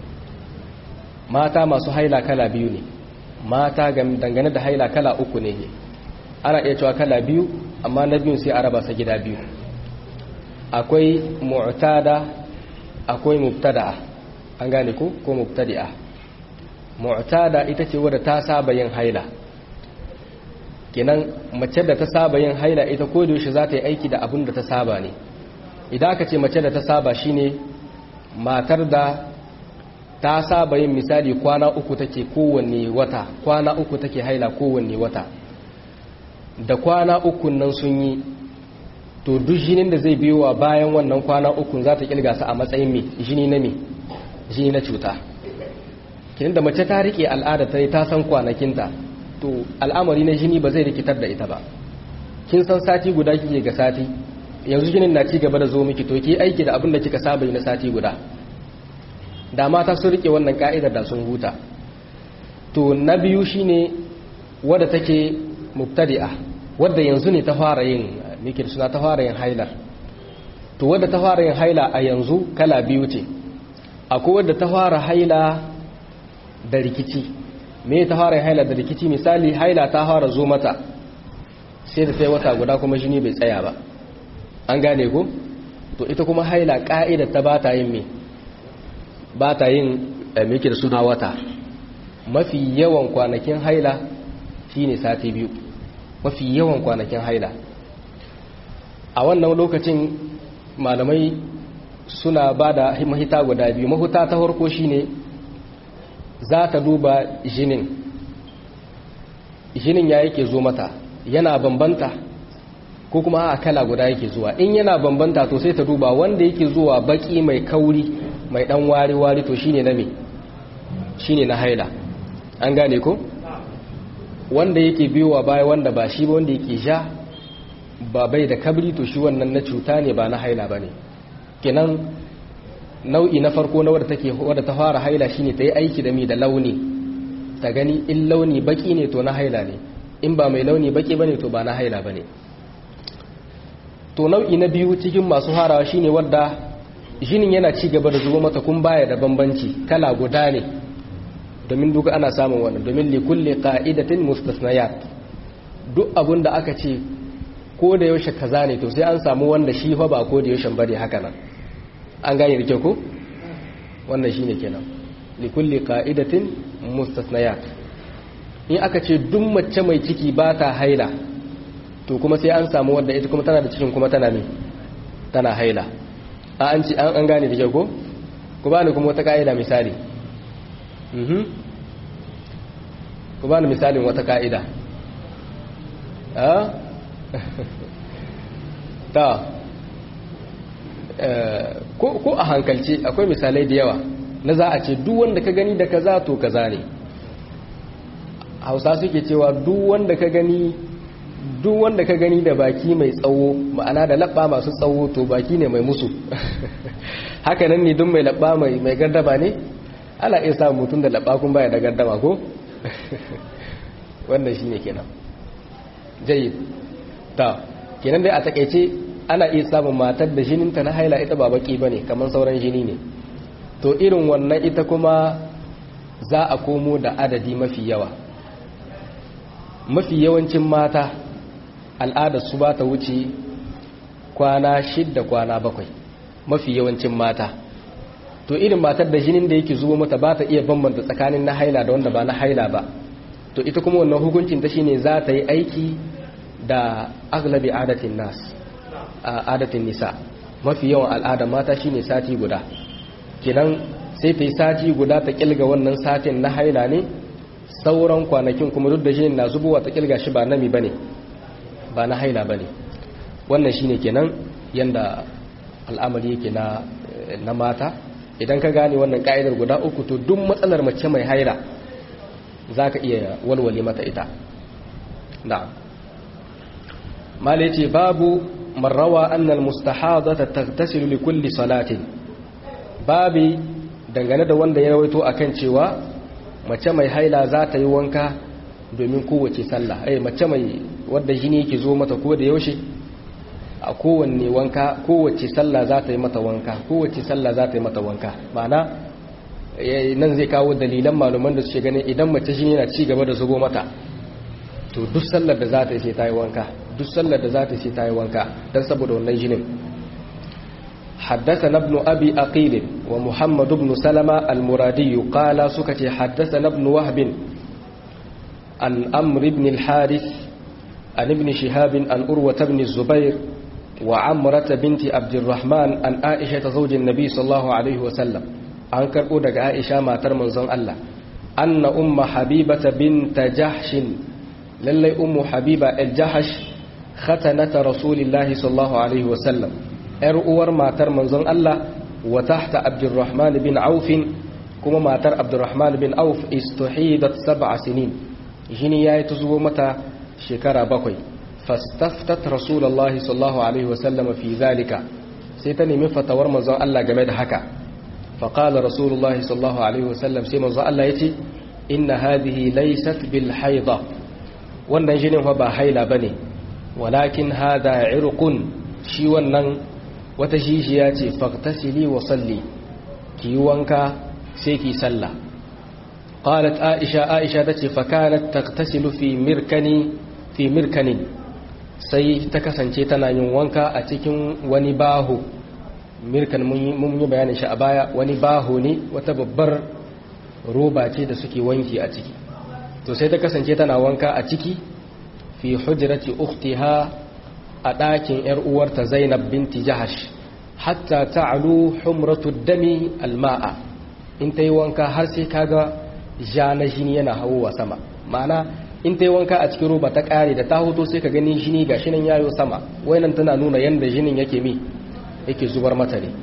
mata masu haila kala biyu ne mata dangane da haila kala uku ne ana iya cewa kala biyu amma na biyun sai a raba sa gida biyu akwai mu'tada akwai mubtada'a an gane ku ko mubtadi'a mu'tada ita ce wadda ta saba yin haila kenan mace da ta saba yin haila ita ko da yaushe za ta yi aiki da abin da ta saba ne idan aka ce mace da ta saba shine matar da ta saba yin misali kwana uku take kowanne wata kwana uku take haila kowanne wata da kwana uku nan sun yi to duk jinin da zai biyo wa bayan wannan kwana uku za ta kilga su a matsayin mai jini na mai jini na cuta kinin da mace ta rike al'ada ta ta san kwanakinta to al'amari na jini ba zai rikitar da ita ba kin san sati guda kike ga sati yanzu jinin na ci gaba da zo miki to ki aiki da abin da kika saba yi na sati guda da mata sun rike wannan ka'idar da sun huta to na biyu shine wadda take mubtadi'a wadda yanzu ne ta fara yin mikir suna ta fara yin hailar to wadda ta fara yin haila a yanzu kala biyu ce akwai wadda ta fara haila da rikici me ta fara yin haila da rikici misali haila ta fara zo mata sai da sai wata guda kuma jini bai tsaya ba an gane ko to ita kuma haila ka'ida ta ba ta yin me ba ta yin mikir suna wata mafi yawan kwanakin haila shine sati biyu mafi yawan kwanakin haila a wannan lokacin malamai suna ba da mahita guda biyu mahuta ta farko shine za ta duba jinin jinin ya yake zo mata yana bambanta ko kuma a kala guda yake zuwa in yana bambanta to sai ta duba wanda yake zuwa baki mai kauri mai dan wari-wari to shine na me shine na haila an gane ko wanda yake biyowa baya wanda ba shi ba wanda yake ja ba bai da kabri to shi wannan na cuta ne ba na haila ba ne kenan nau'i na farko na wadda take wadda ta fara haila shine ta yi aiki da mi da launi ta gani in launi baki ne to na haila ne in ba mai launi baki bane to ba na haila bane to nau'i na biyu cikin masu harawa shine wadda jinin yana ci gaba da zuwa mata kun baya da bambanci kala guda ne domin duka ana samun wannan domin li kulli qa'idatin mustasnayat duk abun da aka ce ko da yaushe kaza ne to sai an samu wanda shi fa ba ko da yaushe bane haka nan an gane da kyau ko wannan shine kenan li kulli qa'idatin mustasnayat in aka ce duk mace mai ciki ba ta haila to kuma sai an samu wanda ita kuma tana da cikin kuma tana ne tana haila a an ci an gane da kyau ko ku bani kuma wata ka'ida misali mhm ku bani misalin wata ka'ida a ta ko a hankalci akwai misalai da yawa na za a ce duk wanda ka gani da kaza to kaza ne hausa suke cewa duk wanda ka gani duk wanda ka gani da baki mai tsawo ma'ana da labba masu tsawo to baki ne mai musu haka nan ne duk mai labba mai mai gardama ne ana iya samun mutum da labba kun baya da gardama ko wannan shine kenan jayyid ta kenan dai a takeice ana iya samun matar da jininta na haila ita ba baki bane kamar sauran jini ne to irin wannan ita kuma za a komo da adadi mafi yawa mafi yawancin mata al'adar su ba ta wuce kwana shidda kwana bakwai mafi yawancin mata to irin matar da jinin da yake zuwa mata ba ta iya bambanta tsakanin na haila da wanda ba na haila ba to ita kuma wannan hukuncin ta shine za ta yi aiki da aglabi adatin nas adatin nisa mafi yawan al'ada mata shine sati guda kinan sai ta yi sati guda ta kilga wannan satin na haila ne sauran kwanakin kuma duk da jinin na zubowa ta kilga shi ba nami bane ba na haila bane wannan shine kenan yanda al'amari yake na na mata idan ka gane wannan ka'idar guda uku to duk matsalar mace mai haila zaka iya walwale mata ita na'am mala ce babu marrawa annal mustahadata tagtasilu li kulli salatin babi dangane da wanda ya rawaito akan cewa mace mai haila za ta yi wanka domin kowace sallah eh mace mai wadda jini yake zo mata ko da yaushe a kowanne wanka kowace sallah za ta yi mata wanka kowace sallah za ta yi mata wanka ma'ana nan zai kawo dalilan maluman da suke ganin idan mace jini na ci gaba da zubo mata to duk sallar da za ta yi sai ta yi wanka duk sallar da za ta yi sai ta yi wanka don saboda wannan jinin حدثنا ابن أبي أقيل ومحمد بن سلمة المرادي قال سكتي حدثنا ابن وهب عن أمر بن الحارث عن ابن شهاب عن أروة بن الزبير وعمرة بنت عبد الرحمن عن عائشة زوج النبي صلى الله عليه وسلم عن كرؤدك عائشة ما ترمن زن الله أن أم حبيبة بنت جحش للي أم حبيبة الجحش ختنة رسول الله صلى الله عليه وسلم ‘yar uwar matar manzon Allah wa tahta Abdurrahman bin Aufin kuma matar Abdurrahman bin Auf istuhidat sab'a sinin jini yayi ta zubo mata shekara bakwai fastaftat Rasulullah sallallahu alaihi wasallam fi zalika sai ta nemi fatawar manzon Allah game da haka فقال رسول الله صلى الله عليه وسلم سيما الله يتي إن هذه ليست بالحيضة wannan jinin fa ba haila bane walakin hada irqun shi wannan wata shishiya ce faqtasili wa salli ki wanka sai ki sallah qalat aisha aisha tace fa kanat taqtasilu fi mirkani fi mirkanin sai ta kasance tana yin wanka a cikin wani baho mirkan mun yi bayanin shi a baya wani baho ne wata babbar roba ce da suke wanki a ciki to sai ta kasance tana wanka a ciki fi hujrati ukhtiha a ɗakin ‘yar uwarta zainab binti jahash hatta ta'alu humratu dami alma'a in ta yi wanka har sai kaga ja na jini yana hawowa sama ma'ana in ta yi wanka a cikin roba ta ƙare da ta hoto sai ka gani jini ga shi nan yayo sama wayannan tana nuna yadda jinin yake mi yake zubar mata ne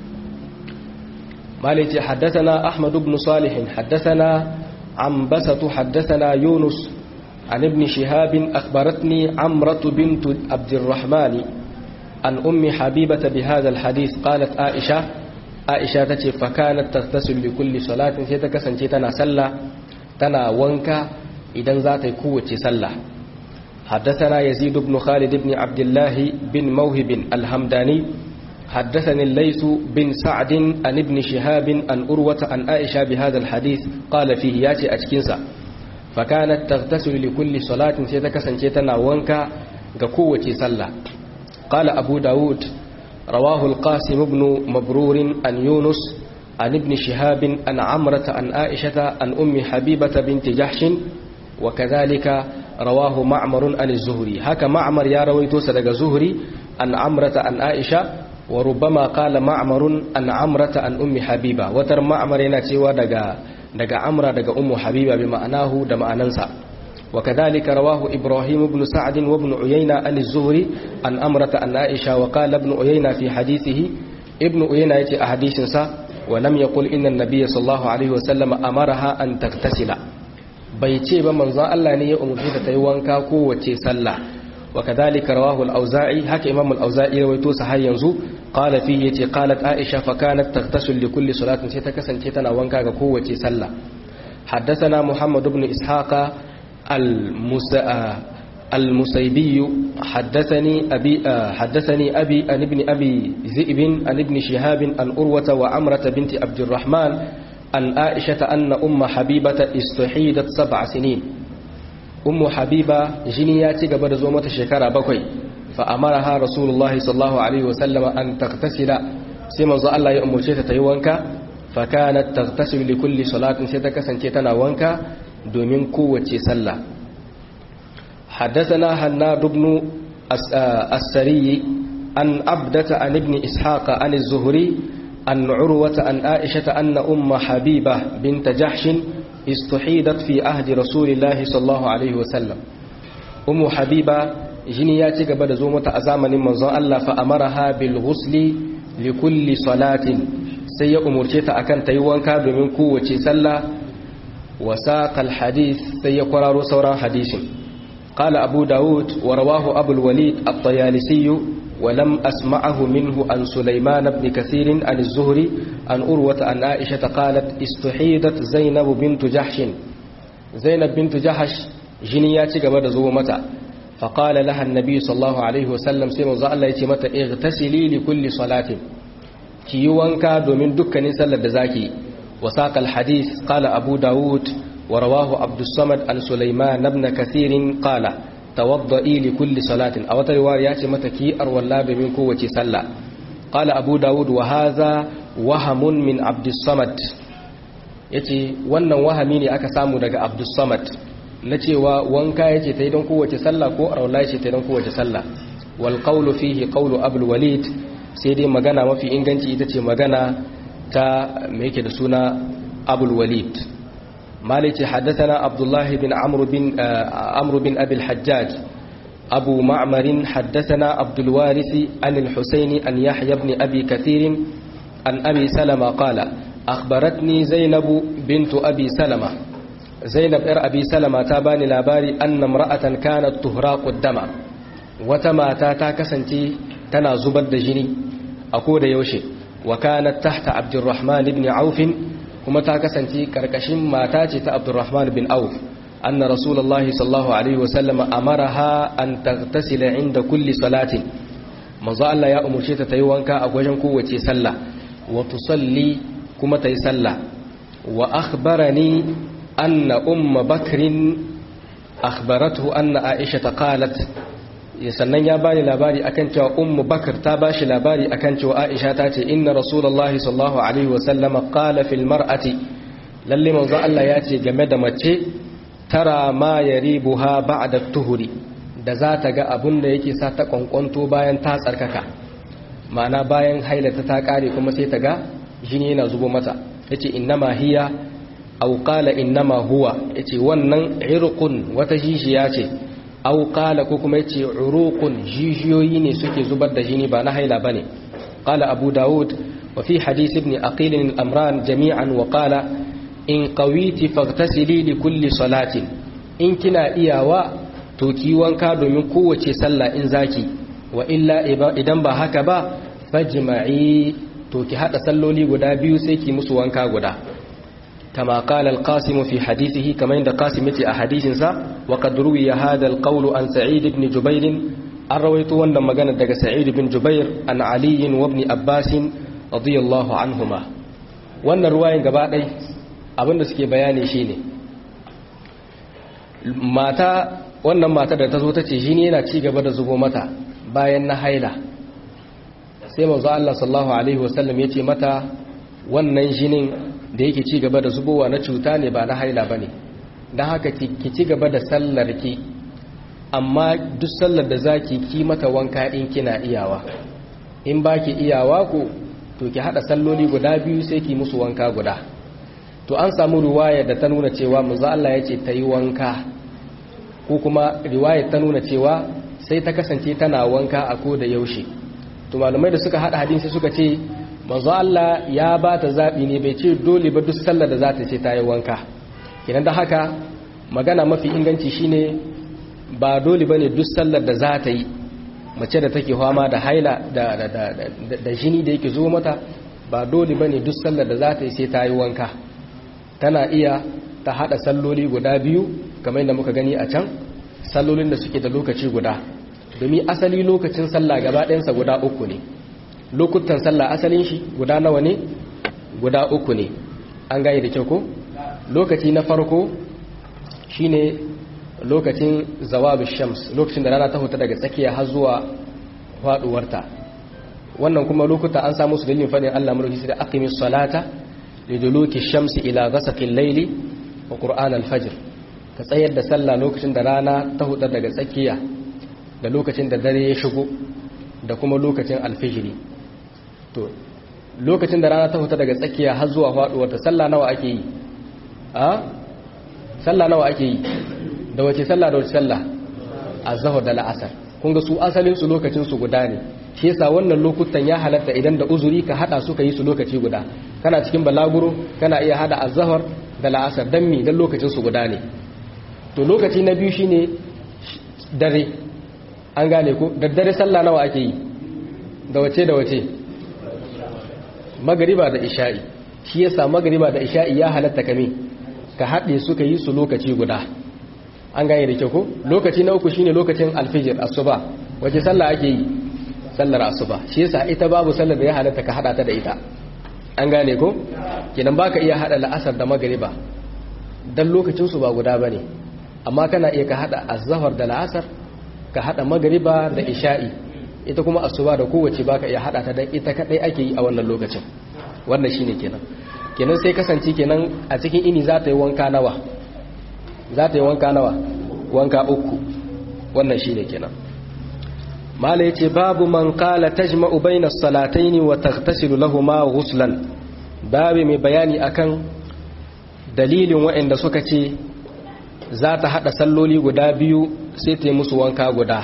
مالك حدثنا أحمد بن صالح حدثنا عنبسة حدثنا يونس عن ابن شهاب أخبرتني عمرة بنت عبد الرحمن عن أم حبيبة بهذا الحديث قالت عائشة عائشة تتي فكانت تغتسل لكل صلاة سيتكسن تنا سلة تنا وانكا إذا ذات قوة سلة حدثنا يزيد بن خالد بن عبد الله بن موهب الهمداني حدثني الليث بن سعد عن ابن شهاب عن أروة عن عائشة بهذا الحديث قال فيه ياتي أتكنسا فكانت تغتسل لكل صلاة سيتكسن تنا وانكا قوة صلى قال أبو داود رواه القاسم بن مبرور عن يونس عن ابن شهاب عن عمرة عن عائشة عن أم حبيبة بنت جحش وكذلك رواه معمر عن الزهري هكا معمر يا رويتو صدق زهري عن عمرة عن عائشة وربما قال معمر عن عمرة عن أم حبيبة وتر معمر يناتيوا دقا دقا عمرة دقا أم حبيبة بمعناه دم أننسى وكذلك رواه إبراهيم بن سعد وابن عيينة عن الزهري عن أمرة عن عائشة وقال ابن عيينة في حديثه ابن عيينة يتي أحاديث ولم يقل إن النبي صلى الله عليه وسلم أمرها أن تغتسل بيتي بمنظى الله ني أمرت تيوانكا كوة صلى وكذلك رواه الأوزاعي هك إمام الأوزاعي رويتو سحي ينزو قال فيه يتي قالت عائشة فكانت تغتسل لكل صلاة سيتكسن تيتنا وانكا كوة صلى حدثنا محمد بن إسحاق المسيبي حدثني أبي حدثني أبي عن ابن أبي ذئب عن ابن شهاب عن أروة وعمرة بنت عبد الرحمن عن عائشة أن أم حبيبة استحيدت سبع سنين أم حبيبة جنياتي قبل زومة شكرا بكوي فأمرها رسول الله صلى الله عليه وسلم أن تغتسل سيما الله يأمر شيء تيوانك فكانت تغتسل لكل صلاة سيتكسن تنا وانك domin kowace sallah حدثنا هناد بن السري عن عبدة عن ابن إسحاق عن الزهري عن عروة عن عائشة أن أم حبيبة بنت جحش استحيدت في عهد رسول الله صلى الله عليه وسلم أم حبيبة جنياتي قبل زومة أزامن منظر الله فأمرها بالغسل لكل صلاة سي أمرتها أكن تيوانكا بمن قوة صلى وساق الحديث سيقرار سورا حديث قال أبو داود ورواه أبو الوليد الطيالسي ولم أسمعه منه عن سليمان بن كثير عن الزهري عن أروة عن عائشة قالت استحيدت زينب بنت جحش زينب بنت جحش جنياتي قبل زومتا فقال لها النبي صلى الله عليه وسلم سيما زعل يتمت اغتسلي لكل صلاة كيوانكا دومين دكا سلة دزاكي وساق الحديث قال أبو داود ورواه عبد الصمد عن سليمان بن كثير قال توضئي لكل صلاة أو تروايات متكي أرولا بمن قوة صلى قال أبو داود وهذا وهم من عبد الصمد yace wannan wahami ne aka samu daga Abdus Samad na cewa wanka yace ta don kowace sallah ko arwala yace ta don kowace sallah wal qawlu fihi qawlu Abul Walid sai dai magana mafi inganci ita ce magana ta me yake da suna abul walid malice haddathana abdullahi bin amr bin amr bin abi al-hajjaj abu ma'mar haddathana abdul waris an al-husayn an yahya ibn abi kathir an abi salama qala akhbaratni zainab bint abi salama zainab ir abi salama ta bani labari anna imra'atan kanat tuhraqu dama wata mata ta kasance tana zubar da jini a koda yaushe wa kanat tahta abdurrahman ibn auf kuma ta kasance karkashin mata ce ta abdurrahman bin auf anna rasulullahi sallallahu alaihi wasallam amaraha an taghtasila inda kulli salatin manzo Allah ya umurce ta tayi wanka a wajen kowace sallah wa tusalli kuma tayi sallah wa akhbarani anna umma bakrin akhbaratuhu anna aisha qalat sannan ya bani labari akan cewa ummu bakr ta bashi labari akan cewa aisha ta ce inna rasulullahi sallallahu alaihi wasallam qala fil mar'ati lalle manzo Allah ya ce game da mace tara ma yaribuha ba'da tuhuri da za ta ga abun da yake sa ta kwankwanto bayan ta tsarkaka ma'ana bayan hailata ta kare kuma sai ta ga jini yana zubo mata yace innama hiya aw qala innama huwa yace wannan irqun wata jijiya ce aw qala ko kuma yace uruqun jijiyoyi ne suke zubar da jini ba na haila bane qala abu daud wa fi hadith ibn aqil al-amran jami'an wa qala in qawiti faghtasili li kulli salatin in kina iyawa to ki wanka domin kowace sallah in zaki wa illa idan ba haka ba fajma'i to ki hada salloli guda biyu sai ki musu wanka guda kama qala al-qasim fi hadithihi kama inda qasim yace a hadisin sa wa qad ruwiya hadha al-qawl an sa'id ibn jubair an rawaito wannan magana daga sa'id ibn jubair an ali wa ibn abbas radiyallahu anhuma wannan ruwayin gaba dai abinda suke bayani shine mata wannan mata da ta zo ta ce jini yana ci gaba da zubo mata bayan na haila sai manzo Allah sallallahu alaihi wasallam ya ce mata wannan jinin da yake ci gaba da zubowa na cuta ne ba na haila bane dan haka ki ci gaba da sallar ki amma duk sallar da zaki ki mata wanka in kina iyawa in baki iyawa ko to ki hada salloli guda biyu sai ki musu wanka guda to an samu riwaya da ta nuna cewa manzo Allah ya ce ta yi wanka ko kuma riwaya ta nuna cewa sai ta kasance tana wanka a ko da yaushe to malamai da suka hada hadisi suka ce manzo Allah ya ba ta zabi ne bai ce dole ba duk sallar da za ta ce ta yi wanka idan da haka magana mafi inganci shine ba dole bane duk sallar da za ta yi mace da take fama da haila da da da da jini da yake zo mata ba dole bane duk sallar da za ta yi sai ta yi wanka tana iya ta hada salloli guda biyu kamar yadda muka gani a can sallolin da suke da lokaci guda domin asali lokacin sallah gaba ɗayansa guda uku ne lokutan sallah asalin shi guda nawa ne guda uku ne an gane da kyau ko lokaci na farko shine lokacin zawabi shams lokacin da rana ta huta daga tsakiya har zuwa faduwarta wannan kuma lokuta an samu su dalilin fadin Allah mulki sai da aqimis salata liduluki shamsi ila ghasaqil layli wa qur'an al-fajr ka tsayar da sallah lokacin da rana ta huda daga tsakiya da lokacin da dare ya shigo da kuma lokacin alfijiri to lokacin da rana ta huta daga tsakiya har zuwa faduwar ta sallah nawa ake yi a sallah nawa ake yi da wace sallah da wace sallah azhar da la'asar kun ga su asalin su lokacin su guda ne shi yasa wannan lokutan ya halatta idan da uzuri ka hada su ka yi su lokaci guda kana cikin balaguro kana iya hada azhar da la'asar dan mi dan lokacin su guda ne to lokaci na biyu shine dare an gane ko da dare sallah nawa ake yi da wace da wace magriba da isha'i shi yasa magriba da isha'i ya halatta kame ka haɗe su ka yi su lokaci guda an gane da kyau ko lokaci na uku shine lokacin alfijir asuba wace sallah ake yi sallar asuba shi yasa ita babu sallar da ya halatta ka hada ta da ita an gane ko kidan baka iya hada la'asar da magriba dan lokacin su ba guda bane amma kana iya ka hada azhar da la'asar ka hada magriba da isha'i ita kuma asuba da kowace baka iya hada ta dan ita kadai ake yi a wannan lokacin wannan shine kenan kenan sai kasance kenan a cikin ini za ta yi wanka nawa za ta yi wanka nawa wanka uku wannan shine kenan mala yace babu man qala tajma'u bayna as-salatayn wa taghtasilu lahumu ghuslan babu mai bayani akan dalilin waɗanda suka ce za ta hada salloli guda biyu sai ta yi musu wanka guda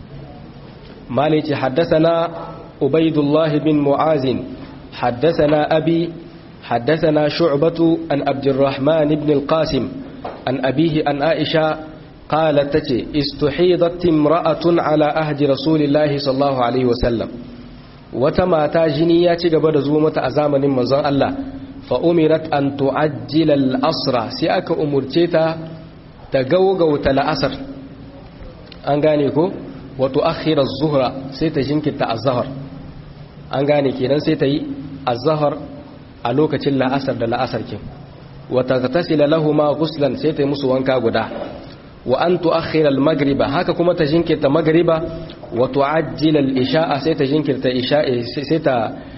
mala yace haddathana ubaidullah bin mu'azin haddathana abi حدثنا شعبة عن عبد الرحمن بن القاسم عن أبيه عن عائشة قالت تتي استحيضت امرأة على أهد رسول الله صلى الله عليه وسلم wata mata jini ya ci gaba da zuwa mata a zamanin manzon Allah fa umirat an tu'ajjila al-asra sai aka umurce ta ta gaugauta la'asar an gane ko wa tu'akhkhira az-zuhra sai ta jinkirta az-zuhr an gane kenan sai ta yi az-zuhr a lokacin la'asar da la'asar kin wa taghtasila lahumu ghuslan sai ta yi musu wanka guda wa an tu'akhkhira al-maghriba haka kuma ta jinkirta maghriba wa tu'ajjila al-isha'a sai ta jinkirta isha'i sai ta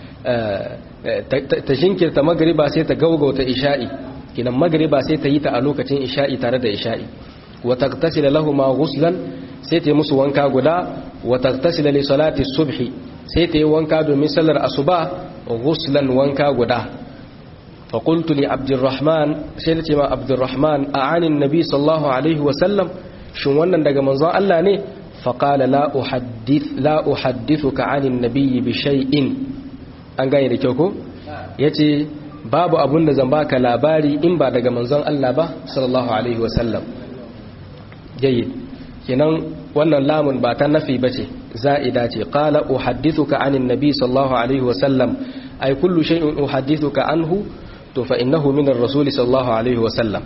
ta jinkirta maghriba sai ta gaugauta isha'i kinan maghriba sai ta yi ta a lokacin isha'i tare da isha'i wa taghtasila lahumu ghuslan sai ta yi musu wanka guda wa taghtasila li salati subhi sai ta yi wanka domin sallar asuba ghuslan wanka guda fa qultu li abdurrahman sai nace ma abdurrahman a'ani annabi sallallahu alaihi wa sallam shin wannan daga manzon Allah ne fa qala la uhaddith la uhaddithuka 'ani an-nabi bi shay'in an gane da kyau ko yace babu abun da zan baka labari in ba daga manzon Allah ba sallallahu alaihi wa sallam jayyid kenan wannan lamun ba ta nafi bace za'ida ce qala uhaddithuka 'anil nabi sallallahu alaihi wa sallam ay kullu shay'in uhaddithuka anhu to fa innahu min ar-rasul sallallahu alaihi wa sallam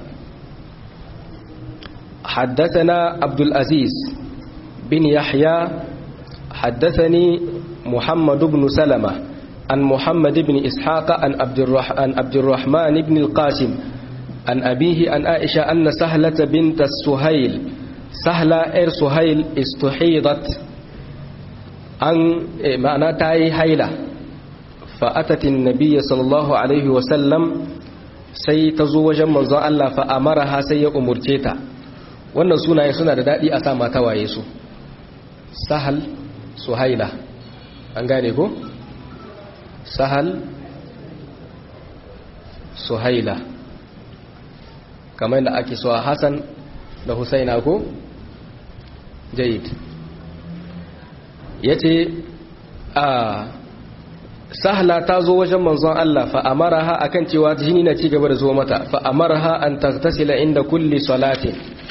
حدثنا عبد العزيز بن يحيى حدثني محمد بن سلمة عن محمد بن إسحاق عن عبد, عن عبد الرحمن بن القاسم عن أبيه عن عائشة أن سهلة بنت السهيل سهلة إر سهيل استحيضت عن معنى تاي هيلة فأتت النبي صلى الله عليه وسلم sai ta zo wajen manzon Allah fa amaraha sai ya umurce ta wannan sunaye suna da daɗi a sa mata waye su sahal suhaila an gane ko sahal suhaila kamar da ake so Hassan da Husaina ko jayid yace a sahla ta zo wajen manzon Allah fa amaraha akan cewa jini na ci gaba da zo mata fa amaraha an taghtasila inda kulli salatin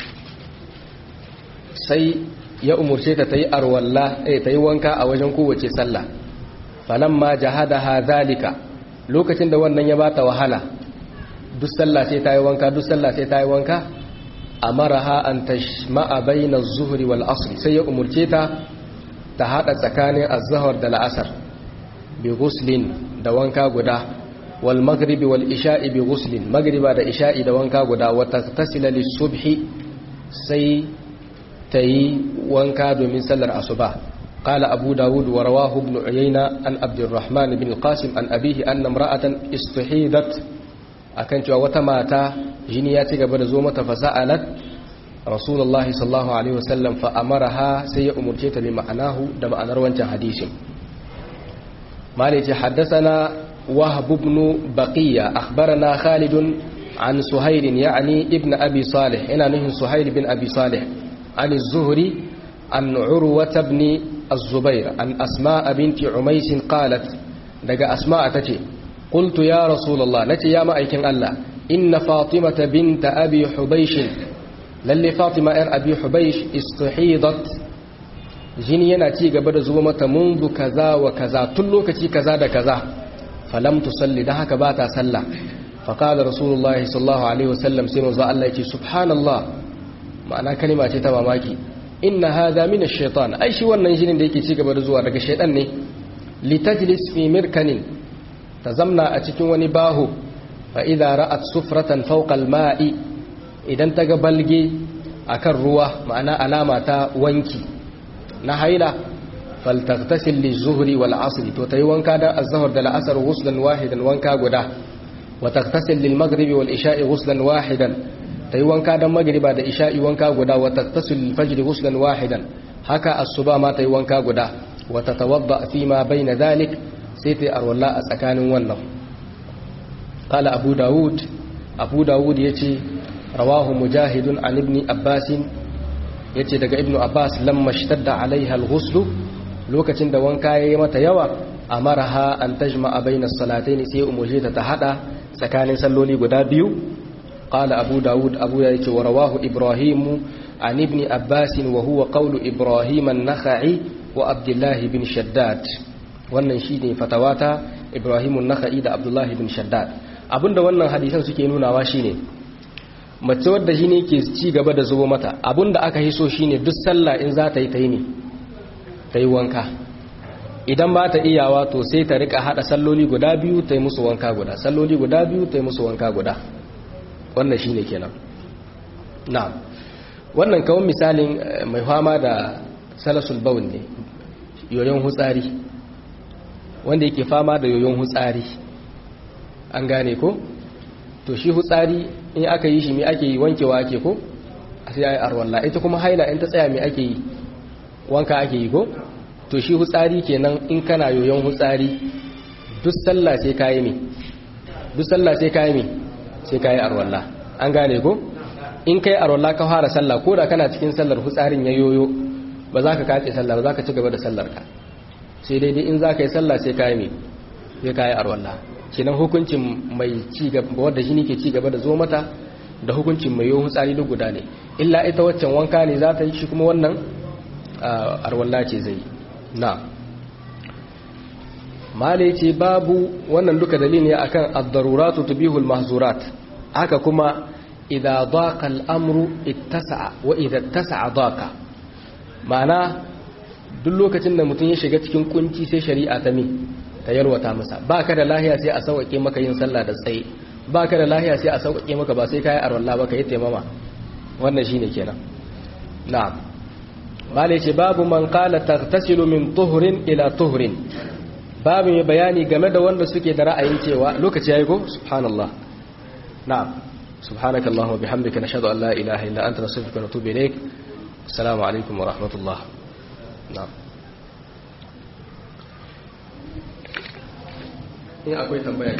sai ya umurce ta tayi arwalla eh tayi wanka a wajen kowace sallah falamma jahadaha zalika lokacin da wannan ya bata wahala duk sallah sai ta yi wanka duk sallah sai ta yi wanka amaraha an tashma'a bayna az-zuhri wal asr sai ya umurce ta ta hada tsakanin az-zuhr da al-asr bi ghuslin da wanka guda wal maghribi wal isha'i bi ghuslin maghriba da isha'i da wanka guda wa taghtasila lis-subhi sai ta yi wanka domin sallar asuba قال أبو داود ورواه ابن عيينة عن عبد الرحمن بن القاسم عن أبيه أن امرأة استحيدت akan cewa wata mata jini ya ci gaba da zo mata fasa'alat rasulullahi sallallahu alaihi wasallam fa amaraha sai ya umurce ta bi ma'anahu da ma'anar wancan hadisin malai ce haddathana wahab ibn baqiya akhbarana khalid an suhayl ya'ni ibn abi salih ina nuhin suhayl bin abi salih an az-zuhri an urwa ibn az-zubair an asma binti umays qalat daga asma tace قلت يا رسول الله نتي يا مأيكن الله إن فاطمة بنت أبي حبيش للي فاطمة إر أبي حبيش استحيضت جيني يناتي قبل زومة منذ كذا وكذا تلو كتي كذا دا كذا فلم تصلي دها كباتا سلا فقال رسول الله صلى الله عليه وسلم سيما زاء الله يتي سبحان الله معنى كلمة تتماماكي إن هذا من الشيطان أي شيء وانا جيني ديكي تي قبل زوار لك الشيطان لتجلس في مركن ta zamna a cikin wani baho fa idza ra'at sufratan fawqa al-ma'i idan ta ga balge akan ruwa ma'ana alama ta wanki na haila faltaghtasil lizuhri wal asr to tayi wanka da az-zuhr da al-asr ghuslan wahidan wanka guda wa taghtasil lil maghribi wal isha'i ghuslan wahidan tayi wanka da magriba da isha'i wanka guda wa taghtasil lil fajr ghuslan wahidan haka as-suba ma tayi wanka guda wa tatawadda fi ma bayna dhalik sai ta yi arwallah a tsakanin wannan kala abu dawud abu dawud ya ce rawahu mujahidun an ibni abbasin ya ce daga ibnu abbas lamma da alaiha al-ghuslu lokacin da wanka ya yi mata yawa a maraha an tajma a bainar salatai sai umarci ta ta hada tsakanin salloli guda biyu kala abu dawud abu ya ce wa rawahu ibrahimu an ibni abbasin wa huwa qawlu ibrahim an-nakhai wa abdullahi bin shaddad wannan shi ne fatawata ibrahimun naka'i da abdullahi bin shaddad abinda wannan hadisan suke nunawa shine mace wadda shi ne ke ci gaba da zubo mata abinda aka hiso shine duk sallah in za ta yi ta yi ne ta yi wanka idan ba ta iyawa to sai ta rika hada salloli guda biyu ta yi musu wanka guda salloli guda biyu ta yi musu wanka guda wannan shine kenan na'am wannan kawon misalin mai fama da salasul baul ne yoyon hutsari wanda yake fama da yoyon hutsari an gane ko to shi hutsari in aka yi shi mai ake yi wankewa ake ko a sai ayi arwalla ita kuma haila in ta tsaya mai ake yi wanka ake yi ko to shi hutsari kenan in kana yoyon hutsari duk sallah sai kayi me duk sallah sai kayi me sai kayi arwalla an gane ko in kai arwalla ka fara sallah ko da kana cikin sallar hutsarin ya yoyo ba za ka kace sallah ba za ka ci gaba da sallar ka sai dai in za ka yi sallah sai kayi me sai kayi arwalla kenan hukuncin mai ci gaba wanda shi ne ke ci gaba da zo mata da hukuncin mai yoyon hutsari duk guda ne illa ita waccan wanka ne za ta yi shi kuma wannan arwalla ce zai na malai ce babu wannan duka dalili ne akan ad-daruratu tubihul mahzurat haka kuma idza daqa al-amru ittasa'a wa idza ittasa'a daqa ma'ana duk lokacin da mutum ya shiga cikin kunci sai shari'a ta mi ta yalwata masa baka da lahiya sai a sauƙaƙe maka yin sallah da tsaye baka da lahiya sai a sauƙaƙe maka ba sai kai arwalla ba kai taimama wannan shine kenan na'am malai ce babu man kala tagtasilu min tuhurin ila tuhurin babu mai bayani game da wanda suke da ra'ayin cewa lokaci yayi ko subhanallah na'am subhanaka allahumma bihamdika nashhadu an la ilaha illa anta nastaghfiruka wa natubu ilaik assalamu alaikum wa rahmatullah na'am in akwai tambaya